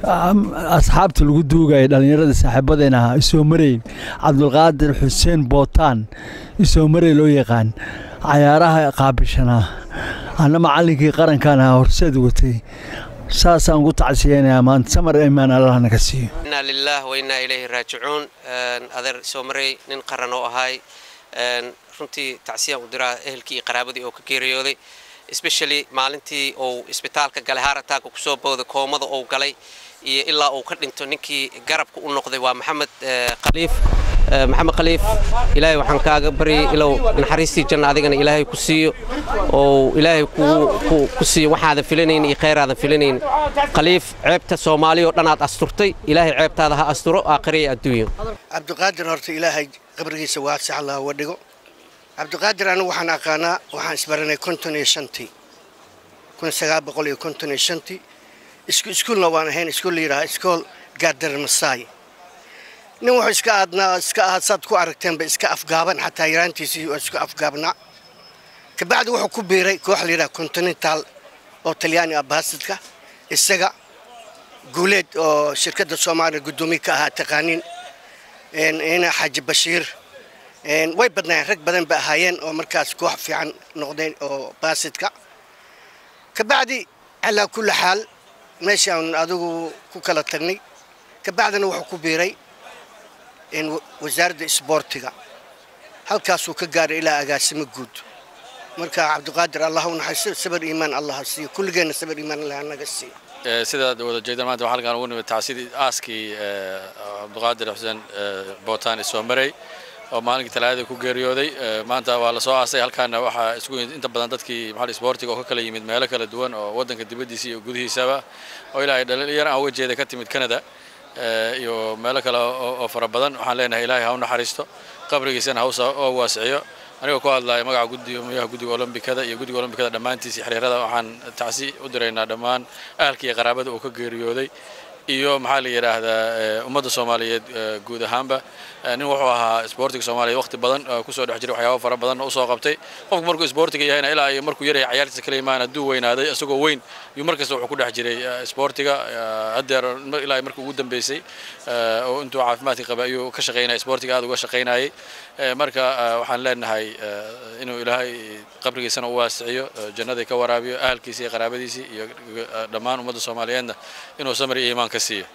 asxaabta lagu duugaya dhallinyarada saaxiibadeena ahaa isoo marayn cabdulqaadir xuseen bootaan isoo maray loo yaqaan cayaaraha qaabishanaa anna macallinkii qarankan ahaa horseed watay saasaan ugu tacsiyeynayaa maanta samar imaan allah naga siiyo inaa lilaah wa innaa ilayhi raajicuun adeer soo maray nin qaran oo ahay runtii tacsiyaan u diraa ehelkii iyo qaraabadii oo ka geeriyooday especially maalintii uu isbitaalka galay haarataanka kusoo booday koomada uu galay iyo ilaa uu ka dhinto ninkii garabka u noqday waa maxamed khaliif maxamed khaliif ilaahay waxaan kaaga baryay ilow naxariistii janna adigana ilaahay ku siiyo oo ilaahay ku siiyo waxaadan filanayn iyo khayraadan filanayn khaliif ceebta soomaaliya oo dhan aad asturtay ilaahay ceebtaada ha asturo aakhiriya adduunyo cabdiqaadir horta ilaahay qabrigiisa waasax allah uga dhigo cabdiqaadir anigu waxaan aqaanaa waxaan isbaranay konton iyo shantii kun sagaal boqol iyo konton iyo shantii isku iskuulna waan ahayn iskuul la yidhaha iskool gaadar masaay nin wuxuu iska aadnaa iska ahaad saad ku aragteenba iska afgaaban xataa yaraantiisii waa isku afgaabnaa kabacdi wuxuu ku biiray koox la yidhaha continental oo talyaani ah baasidka isaga guuleed oo shirkadda soomaaliya guddoomiye ka ahaa taqaaniin ina xaaji bashiir way badnaayeen rag badan ba ahaayeen oo markaas koox fiican noqdeen oo baasidka kabacdi calaa kulli xaal meeshaan adigu ku kala tagnay kabacdina wuxuu ku biiray wasaaradda isboortiga halkaasuu ka gaaray ilaa agaasimo guud marka cabdiqaadir allah u naxariisto sabar iimaan allah ha siiyo kulligeenna sabar iimaan allah naga siiyo sidaad wada jeedaan maanta waxaa halkaan ugu nimid tacsidii aaskii cabdiqaadir xuseen bootaan isoo maray oo maalinkii talaadada ku geeriyooday maanta waa la soo aasay halkaana waxaa isku yimid inta badan dadkii maxal isboortiga oo ka kala yimid meelo kala duwan oo waddanka dibaddiisa iyo gudihiisaba oo ilaahay dhalinyar aan uga jeeda ka timid Canada iyo meelo kale oo fara badan waxaan leenahay ilaahay ha u naxariisto qabrigiisana ha u waasiciyo anigoo ku hadlaya magaca gudoomiyaha guddiga olombikada iyo guddiga olombikada dhammaantiisa xiriirada waxaan tacsi u diraynaa dhammaan ahalkii iyo qaraabada uu ka geeriyooday iyo maxaa la yidhaahdaa ummadda soomaaliyeed guud ahaanba nin wuxuu ahaa isboortiga soomaaliya waqti badan kusoo dhex jiray waxyaabo fara badan usoo qabtay qofku markuu isboortiga yahayna ilaa iyo markuu yaryahay cayaartiisa kala imaan hadduu weynaaday isagoo weyn yuu markasta wuxuu ku dhex jiray isboortiga haddeer ilaa markii ugu dambeysay oo intuu caafimaadka qaba ayuu ka shaqaynaya isboortiga aad uga shaqaynayay marka waxaan leenahay inuu ilaahay qabrigiisana u waasiciyo jannadii ka waraabiyo ahalkiisa iyo qaraabadiisii iyo dhammaan ummadda soomaaliyeedna inuu samir iyo iimaan ka siiyo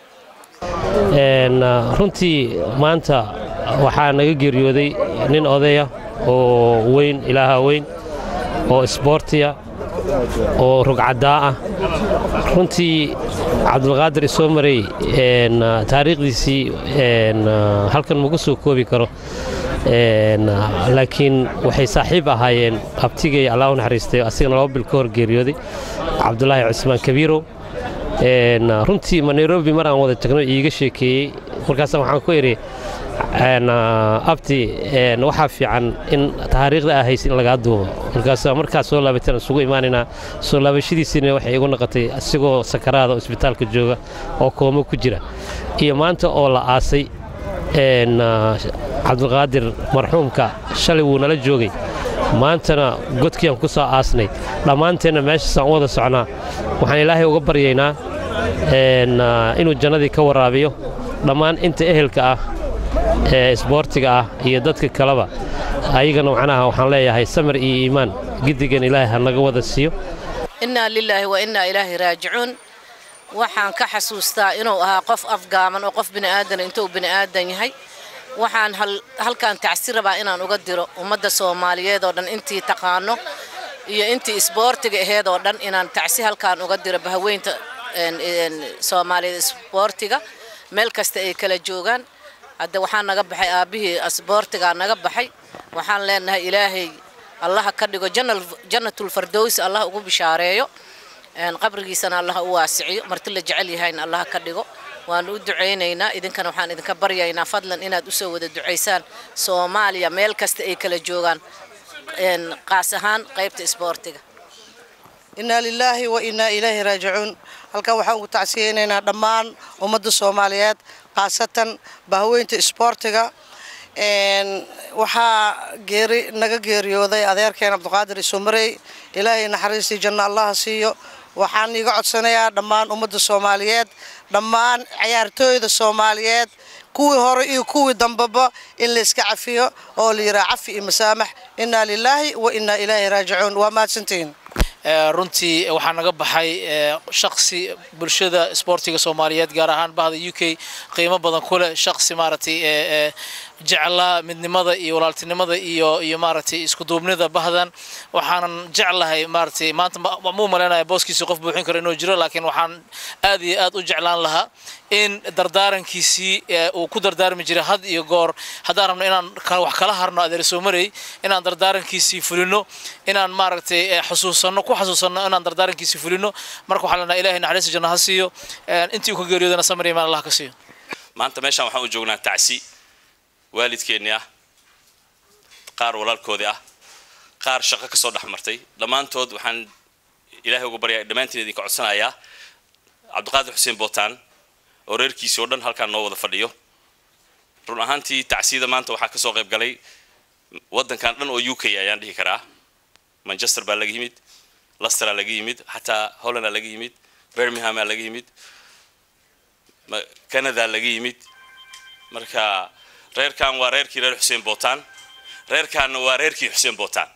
runtii maanta waxaa naga geeriyooday nin odaya oo weyn ilaaha weyn oo isboortiya oo rugcaddaa ah runtii cabdulqaadir isoo maray taariikhdiisii halkan magu soo koobi karo laakiin waxay saaxiib ahaayeen abtigay allah u naxariistay asigana laba bil ka hor geeriyooday cabdulaahi cusmaan kabiirow runtii ma nairobi mar aan wada tagno iiga sheekeeyey markaas waxaan ku idhi abti waxaa fiican in taariikhda aa haysa in lagaa duubo markaas markaas soo laabateen isugu imaanaynaa soo laabashadiisiina waxay igu noqotay asigoo sakaraada oo isbitaalka jooga oo koomo ku jira iyo maanta oo la aasay cabdulqaadir marxuumka shalay wuu nala joogay maantana godkiiaan ku soo aasnay dhammaanteenna meeshaasaan u wada socnaa waxaan ilaahay uga baryaynaa inuu jannadii ka waraabiyo dhammaan inta ehelka ah ee isboortiga ah iyo dadka kaleba ayagana macnaha waxaan leeyahay samir iyo iimaan giddigan ilaahay ha naga wada siiyo innaa lilaahi wa innaa ilaahi raajicuun waxaan ka xasuustaa inuu ahaa qof afgaaman oo qof bini'aadan intuu bini'aadan yahay waxaan halkan tacsi rabaa inaan uga diro ummadda soomaaliyeed oo dhan intii taqaano iyo intii isboortiga aheed oo dhan inaan tacsi halkaan uga diro bahaweynta soomaaliyeed isboortiga meel kasta ay kala joogaan hadda waxaa naga baxay aabbihii isboortigaa naga baxay waxaan leenahay ilaahay allaha ka dhigo jannatul fardowsi allah ugu bishaareeyo qabrigiisana allaha u waasiciyo marti la jecel yahayna allaha ka dhigo waanu u ducaynaynaa idinkana waxaan idinka baryaynaa fadlan inaad u soo wada ducaysaan soomaaliya meel kasta ay kala joogaan qaas ahaan qaybta isboortiga innaa lilaahi wa innaa ilaahi raajicuun halkan waxaan ugu tacsiyeynaynaa dhammaan ummadda soomaaliyeed khaasatan bahaweynta isboortiga waxaa geeri naga geeriyooday adeerkeen cabdiqaadir isumarey ilaahay naxariistii janno allaha siiyo waxaan iga codsanayaa dhammaan ummadda soomaaliyeed dhammaan ciyaartooyda soomaaliyeed kuwii hore iyo kuwii dambeba in la iska cafiyo oo la yidhaha cafi iyo masaamax innaa lilaahi wa innaa ilaahi raajicuun waa mahadsantihiin runtii waxaa naga baxay shaksi bulshada isboortiga soomaaliyeed gaar ahaan bahda u k qiimo badan ku leh shaksi maaragtay jeclaa midnimada iyo walaaltinimada iyo iyo maaragtay isku duubnida bahdan waxaanan jeclahay maaragtay maanta muu malaynaya booskiisii qof buuxin karo inuu jiro laakiin waxaan aad iyo aad u jeclaan lahaa in dardaarankiisii uu ku dardaarmi jiray had iyo goor haddaan rabno inaan wax kala harno adeer soomarey inaan dardaarankiisii fulino inaan maaragtay xusuusanno ku xasuusanno inaan dardaarankiisii fulino marka waxaan leenahay ilaahay naxariista janno ha siiyo intii uu ka geeriyoodana samir imaan allah ka siiyo maanta meeshaan waxaan u joognaa tacsi waalidkeennii ah qaar walaalkoodii ah qaar shaqo ka soo dhex martay dhammaantood waxaan ilaahay uga baryaa dhammaantiin idinka codsanayaa cabdiqaadir xuseen bootaan oo reerkiisii oo dhan halkaan noo wada fadhiyo run ahaantii tacsiyada maanta waxaa kasoo qayb galay waddankan dhan oo u k ayaan dhihi karaa manchester baa laga yimid lesteraa laga yimid xataa hollandaa laga yimid birminghamaa laga yimid canada laga yimid marka reerkan waa reerkii reer xuseen bootaan reerkaanna waa reerkii xuseen bootaan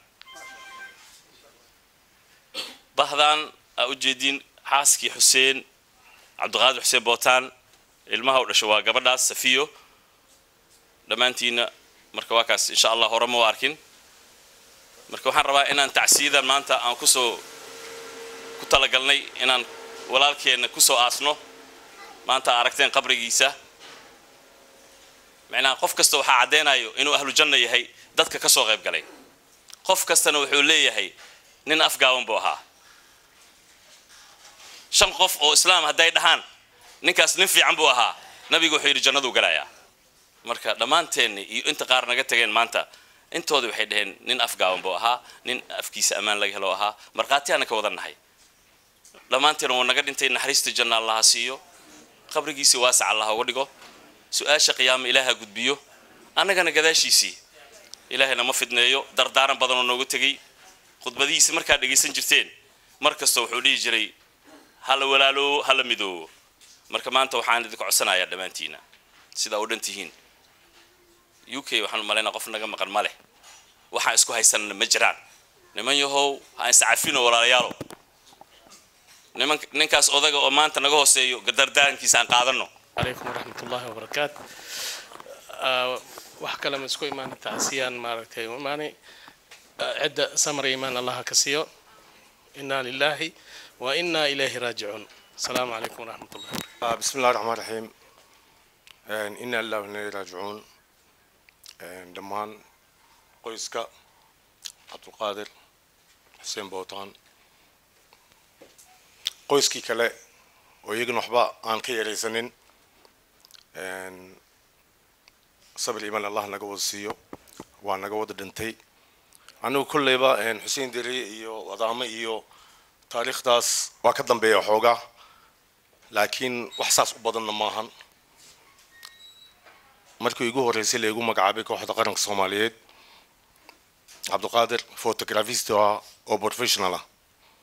bahdan aa u jeediin xaaskii xuseen cabdiqaadir xuseen bootaan ilmaha u dhasho waa gabadhaas safiyo dhammaantiina marka waa kaas insha allah hore ma u arkin marka waxaan rabaa inaan tacsiyadan maanta aan kusoo ku talagalnay inaan walaalkeenna kusoo aasno maanta aragteen qabrigiisa macnaha qof kasta waxaa caddeynayo inuu ahlu janno yahay dadka ka soo qayb galay qof kastana wuxuu leeyahay nin afgaaban buu ahaa shan qof oo islaam hadday dhahaan ninkaas nin fiican buu ahaa nabigu wuxuu yidhi jannaduu galayaa marka dhammaanteenni iyo inta qaar naga tageen maanta intooda waxay dhaheen nin afgaaban buu ahaa nin afkiisa ammaan laga helo ahaa markhaatiyaana ka wada nahay dhammaanteena wuu naga dhintay naxariista janna allaha siiyo qabrigiisii waasac allah uga dhigo su-aasha qiyaama ilaaha gudbiyo annagana gadaashiisii ilaahayna ma fidneeyo dardaaran badanoo noogu tegey khudbadihiisi markaad dhegaysan jirteen mar kasta wuxuu dhihi jiray hala walaaloowo hala midoowo marka maanta waxaan idinka codsanayaa dhammaantiina sidaa u dhan tihiin u k waxaan u malaynaa qof naga maqan ma leh waxaan isku haysanana ma jiraan niman yahow ha iscafino walaalayaalo niman ninkaas odaga oo maanta naga hooseeyo dardaarankiisa aan qaadano عليكم ورحمة الله وبركاته wax kale ma isku imaana tacsiyaan maaragtay imaanay cidda samar imaan allaha ka siiyo inaa lilaahi wa inaa ilayhi raajicuun asalaamu calaykum waraxmat ullahi بسم الله الرحمن الرحيم إنا لله وإنا إليه راجعون dhammaan qoyska cabdulqaadir xuseen bootaan qoyskii kale oo iyagana waxba aan ka yaraysanin sabir imaan allah naga wada siiyo waa naga wada dhintay anigu kolleyba xuseen deri iyo wadaamo iyo taariikhdaas waa ka dambeeya xoogaa laakiin wax saas u badanna maahan markii igu horreysay laygu magacaabay kooxda qaranka soomaaliyeed cabdiqaadir photografist ah oo professional ah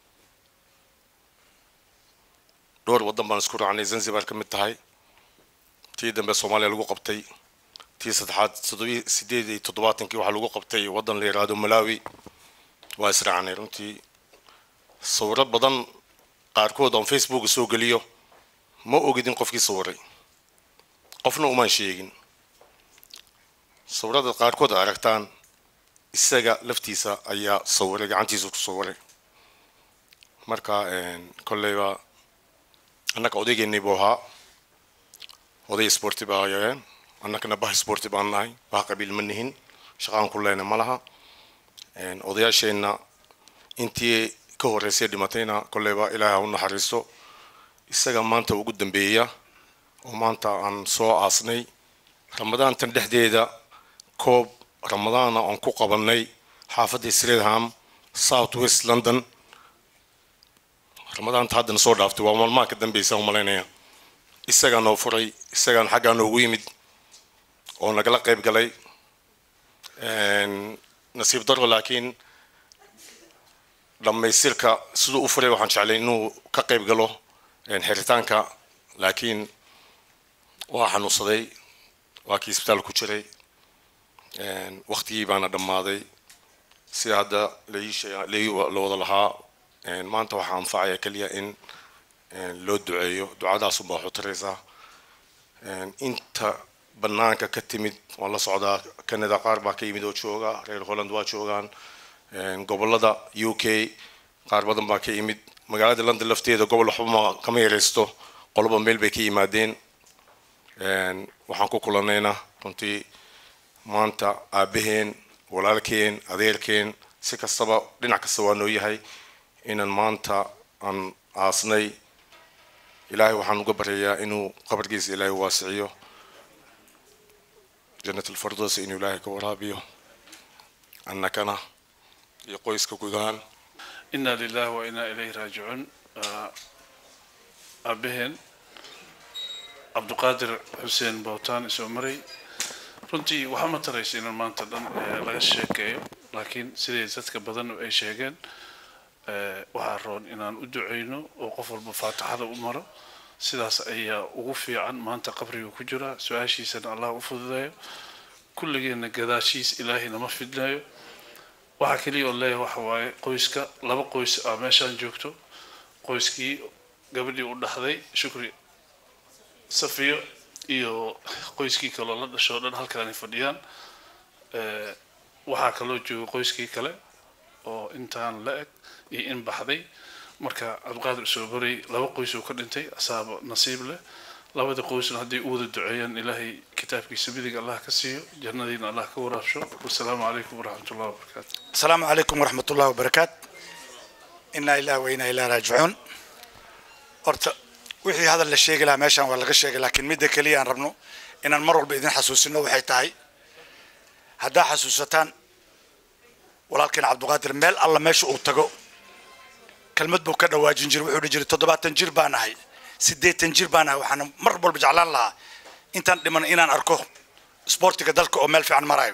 dhowr waddan baan isku raacnay zanzibar ka mid tahay tii dambe soomaaliya lagu qabtay tii saddexaad toddobi sideed iyo toddobaatankii waxaa lagu qabtay waddan la yidhaahdo malawi waa israacnay runtii sawiro badan qaarkood aan facebook soo geliyo ma ogidin qofkii sawiray qofna umaan sheegin sawirada qaarkood aragtaan isaga laftiisa ayaa sawiray gacantiisa ku sawiray marka kolleyba annaga odaygeennii buu ahaa oday sporti baa hayeen annagana bah sporti baan nahay bah qabiil ma nihin shaqaan ku leyna ma laha odayaasheenna intii ka horreysay dhimatayna kolleyba ilaahay ha u naxariisto isaga maanta ugu dambeeya oo maanta aan soo aasnay ramadaantan dhexdeeda koob ramadaana aan ku qabanay xaafadda sreedham south west london ramadaanta haddana soo dhaaftay waa maalmaha ka dambeysa u malaynaya isagaa noo furay isagaan xaggaa noogu yimid oo nagala qayb galay nasiib daro laakiin dhammaystirka siduu u furay waxaan jeclay inuu ka qayb galo xiritaanka laakiin waa xanuunsaday waa kii isbitaal ku jiray waktigii baana dhammaaday sida hadda la wada lahaa maanta waxaa anfacaya keliya in loo duceeyo ducadaas unbaa waxu taraysaa inta banaanka ka timid waan la socdaa canada qaar baa ka yimid oo jooga reer holland waa joogaan gobolada u k qaar badan baa ka yimid magaalada london lafteeda gobol waxba kama yaraysto qoloba meel bay ka yimaadeen waxaan ku kulanayna runtii maanta aabaheen walaalkeen adeerkeen si kastaba dhinac kasta waa noo yahay inaan maanta aan aasnay ilaahay waxaan uga baryayaa inuu qabarkiisa ilaahay waasiciyo jannat alfardos inuu ilaahay ka waraabiyo annakana iyo qoyska gudahaan inaa lilahi wa inaa ilayhi raajicuun aabaheen cabdiqaadir xuseen bowtaan isoo maray runtii waxaa ma taraysa inaan maanta dhan laga sheekeeyo laakiin siday dadka badan ay sheegeen waxaa roon inaan u duceyno oo qof walba faatixada u maro sidaas ayaa ugu fiican maanta qabriga ku jira su-aashiisana allah u fududeeyo kulligeena gadaashiis ilaahay nama fidnayo waxaa keliya oo leeyahay waxa waaye qoyska laba qoys ah meeshaan joogto qoyskii gabadhii u dhaxday shukri safiyo iyo qoyskii kaloo la dhasho o dhan halkaanay fadhiyaan waxaa kaloo jooga qoyskii kale oo intaan la eg iyo in baxday marka cabdiqaadir soo baray laba qoys uu ka dhintay asaaba nasiib leh labada qoysna hadday u wada duceeyaan ilaahay kitaabkiisa midig allah ka siiyo jannadiina allah ka waraabsho wasalaamu calaykum waraxmat ullahi wabarakaatu السلام عليكم ورحمة الله وبركاته إنا إله وإنا إله راجعون horta wixii hadal la sheegi lahaa meeshaan waa laga sheegay laakiin midda keliya aan rabno inaan mar walba idin xasuusino waxay tahay haddaa xasuusataan walaalkeen cabdiqaadir meel alla meesha uu tago kelmad buu ka dhawaajin jiray wuxuu dhihi jiray toddobaatan jir baan ahay siddeetan jir baan ahay waxaana mar walba jeclaan lahaa intaan dhiman inaan arko isboortiga dalka oo meel fiican marayo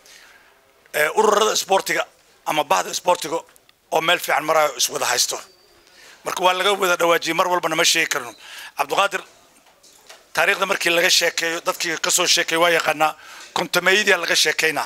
ururada isboortiga ama bahda isboortiga oo meel fiican marayo iswada haysto marka waa laga wada dhawaajiyey mar walbana ma sheegi karno cabdiqaadir taariikhda markii laga sheekeeyo dadkii kasoo sheekeey waa yaqaanaa kontameeyadii laga sheekaynaa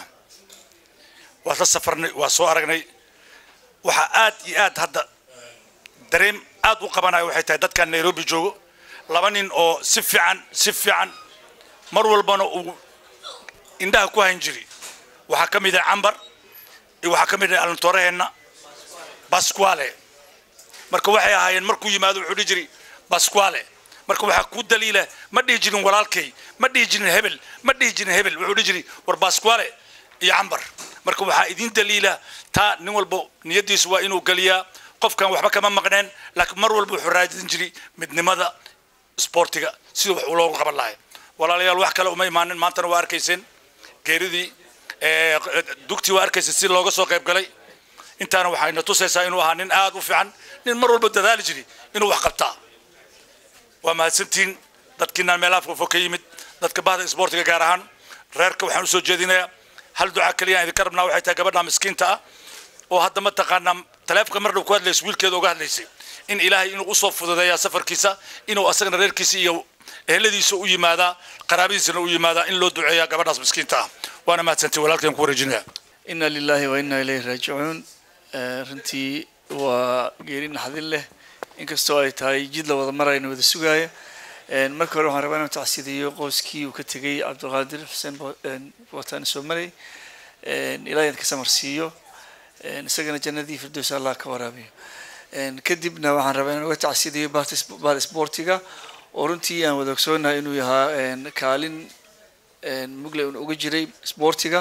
waa la safarnay waa soo aragnay waxaa aad iyo aad hadda dareem aad u qabanayo waxay tahay dadkan nairobi joogo laba nin oo si fiican si fiican mar walbana uu indhaha ku hayn jiri waxaa ka mid ah cambar iyo waxaa ka mid ah alantooraheenna basquale marka waxay ahaayeen markuu yimaado wuxuu dhihi jiray basquale marka waxaa ku daliila ma dhihi jirin walaalkay ma dhihi jirin hebel ma dhihi jirin hebel wuxuu dhihi jiray war basquale iyo cambar marka waxaa idin daliila taa nin walba niyadiisu waa inuu geliyaa qofkan waxba kama maqneen laakiin mar walba wuxuu raadin jiray midnimada isboortiga sida wax loogu qaban lahay walaalayaal wax kale uma imaanin maantana waa arkayseen geeridii dugtii waa arkaysa si looga soo qayb galay intaana waxayna tusaysaa inuu ahaa nin aad u fiican nin mar walba dadaali jiri inuu wax qabtaa waa mahadsantihiin dadkiinaan meelaha fogfog ka yimid dadka bahda isboortiga gaar ahaan reerka waxaan usoo jeedinayaa hal ducaa keliya aan idinka rabnaa waxay tahay gabadha miskiinta ah oo hadda mataqaanaa taleefonka mar dhow ku hadlaysa wiilkeeda uga hadlaysay in ilaahay inuu usoo fududeeyaa safarkiisa inuu asagana reerkiisa iyo eheladiisa u yimaadaa qaraabadiisana u yimaadaa in loo duceeyaa gabadhaas miskiinta ah waana mahadsantihin walaalkeen ku wareejinaya ina lilahi wa ina ilayhi raajicuun runtii waa geeri naxdin leh inkastoo ay tahay jid la wada marayna wada sugaaya marka hore waxaan rabaa inaan tacsidiyo qoyskii uu ka tegay cabdiqaadir xuseen bootaan soo maray ilaahay ka samarsiiyo isagana jannadii firdows allah ka waraabiyo kadibna waxaan rabaa inaan uga tacsidiyo bahda isboortiga oo runtii aan wada ogsoonahay inuu yahaa kaalin mugle un uga jiray isboortiga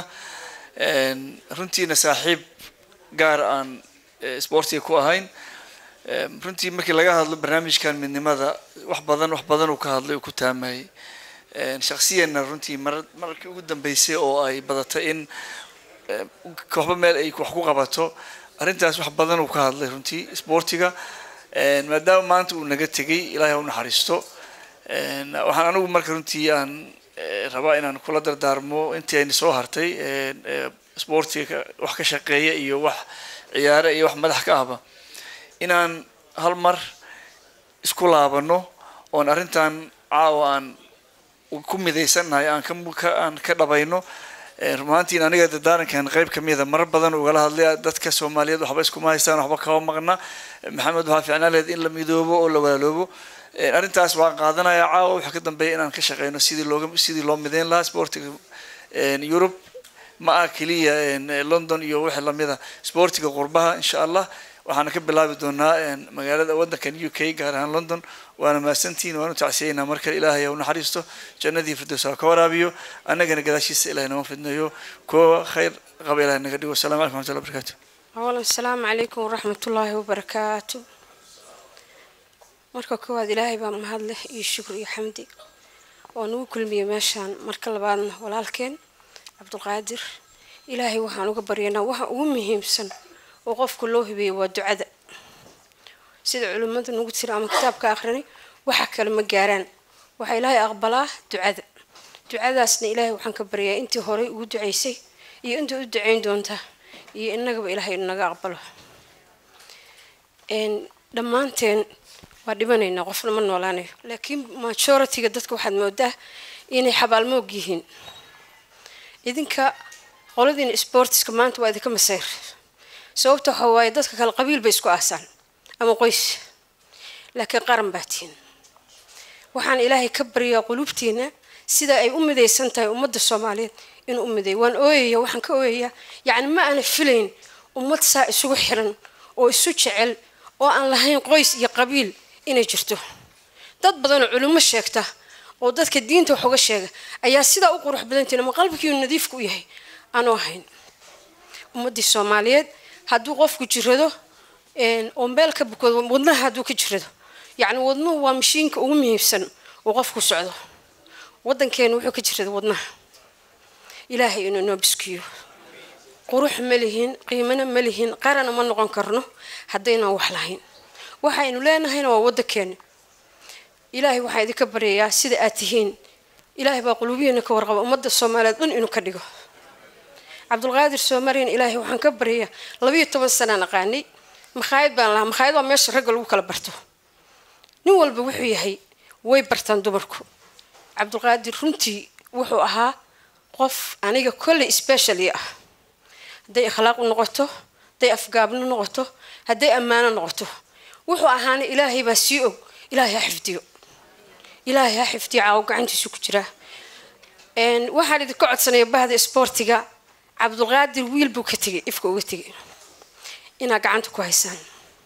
runtiina saaxiib gaar aan isboortiga ku ahayn runtii markii laga hadlo barnaamijkan midnimada wax badan wax badan uu ka hadlay uu ku taamayay shaksiyanna runtii mar markii ugu dambeysay oo ay badatay in kooxba meel ay wax ku qabato arrintaas wax badan uu ka hadlay runtii isboortiga maadaama maanta uu naga tegay ilaahay ha u naxariisto waxaan anigu marka runtii aan rabaa inaan kula dardaarmo intii ayna soo hartay isboortiga wax ka shaqeeya iyo wax ciyaare iyo wax madax ka ahba inaan hal mar isku laabano oon arrintan caawa aan ku midaysannahay aan ka ka- aan ka dhabayno Eh, rumaantiin aniga dadaarankan qayb kamida marar badan ugala hadlay dadka soomaaliyeed waxba iskuma haystaan waxba kama maqna maxamed waxaa fiicnaan lahayd in la midoobo oo la walaaloobo Eh, arrintaas waan qaadanayaa caawa waxaa ka dambeeya inaan ka shaqeyno sidii looga sidii loo mideyn lahaa sportiga yurub ma ah keliya eh, london iyo wixii lamida sportiga qurbaha insha allah waxaana ka bilaabi doonaa eh, magaalada wadankan u k gaar ahaan london waana mahadsantihiin waanu tacsiyeynaa mar kale ilaahay ha u naxariisto jannadii firdows ha ka waraabiyo annagana gadaashiisa ilahay nama fidnayo kuwa khayr qaba ilahay naga dhigo asalamu calaykum waraxmatullahi wabarakaatu أولا السلام عليكم ورحمة الله وبركاته marka koowaad ilaahay baa mahad leh iyo shukr iyo xamdi oo nagu kulmiyey meeshaan marka labaadna walaalkeen cabdulqaadir ilaahay waxaan uga baryanaa waxa ugu muhiimsan oo qofka loo hibeeyo waa ducada sida culimmadu nagu tiri ama kitaabka akhrinay waxa kale ma gaaraan waxaa ilaahay aqbalaa ducada ducadaasna ilaahay waxaan ka baryaa intii horey ugu ducaysay iyo intii u ducayn doonta iyo innagaba ilaahay naga aqbalo Een, dhammaanteen waa dhimanaynaa qofna ma noolaanayo laakiin majority-ga dadka waxaad moodaa inay xabaalmoog yihiin idinka qoladiina sportiska maanta waa idinka masayr sababta waxa waaye dadka kale qabiil bay isku aasaan ama qoys laakiin qaran baa tihin waxaan ilaahay ka baryaa qulubtiina sida ay u midaysan tahay ummadda soomaaliyeed inuu u mideeyo waan ooyaya waxaan ka ooyayaa yacni ma aana filayn ummad saa isugu xiran oo isu jecel oo aan lahayn qoys iyo qabiil inay jirto dad badan oo culimo sheegta oo dadka diinta wax uga sheega ayaa sidaa u qurux badantiin ama qalbigiiu nadiifka u yahay aanu ahayn ummaddii soomaaliyeed hadduu qofku jirado een, oo meel ka bukado wadnaha hadduu ka jirado yacni wadnuhu waa mashiinka ugu muhiimsan oo qofku socdo waddankeena wuxuu ka jirada wadnaha ilaahay inuu noo biskiyo qurux ma lihin qiimana ma lihin qarana ma noqon karno haddaynan wax lahayn waxaynu leenahayna waa waddankeena ilaahay waxaa idinka baryayaa sida aad tihiin ilaahay baa quluubihiina ka warqaba ummadda soomaaliyeed dhan inuu ka dhigo cabdulqaadir soomariyan ilaahay waxaan ka baryayaa labayo toban sanaan aqaanay makhaayad baan lahaa makhaayad waa meesha ragga lagu kala barto nin walba wuxuu yahay way bartaan dumarku cabdulqaadir runtii wuxuu ahaa qof aniga kolley specially ah hadday akhlaaq u noqoto hadday afgaabno noqoto hadday ammaano noqoto wuxuu ahaana ilaahay baa sii og ilaahay ha xifdiyo ilaahay ha xifdiyo caawo gacantiisu ku jiraa Een, waxaan idinka codsanaya bahda isboortiga cabdulqaadir wiil buu ka tegay ifka uga tegay inaa gacanta ku haysaan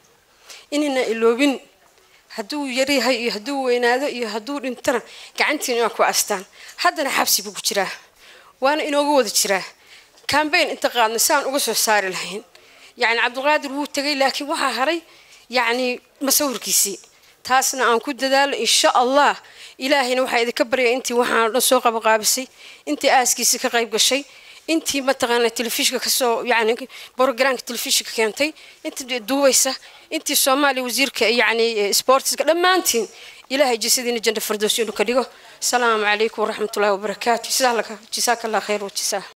inayna iloobin hadduu yaryahay iyo hadduu weynaado iyo hadduu dhintana gacantiin inaa ku astaan haddana xabsi buu ku jiraa waana inooga wada jiraa cambaign inta qaadna saan uga soo saari lahayn yacni cabdulqaadir wuu tegay laakiin waxaa haray yacni masawirkiisii taasna aan ku dadaalo insha allah ilaahayna waxaa idinka baryaya intii waxaan oo dhan soo qabaqaabisay intii aaskiisa ka qayb gashay intii mataqaana telefishinka kasoo yani brogramka telefishinka keentay intii duubaysa intii soomaaliya wasiirka yani sportiska dhammaantiin ilaahay jasadiina janna fardows inuu ka dhigo asalaamu calaykum waraxmatullahi wabarakaatu jasaaka allah khayr wajisaa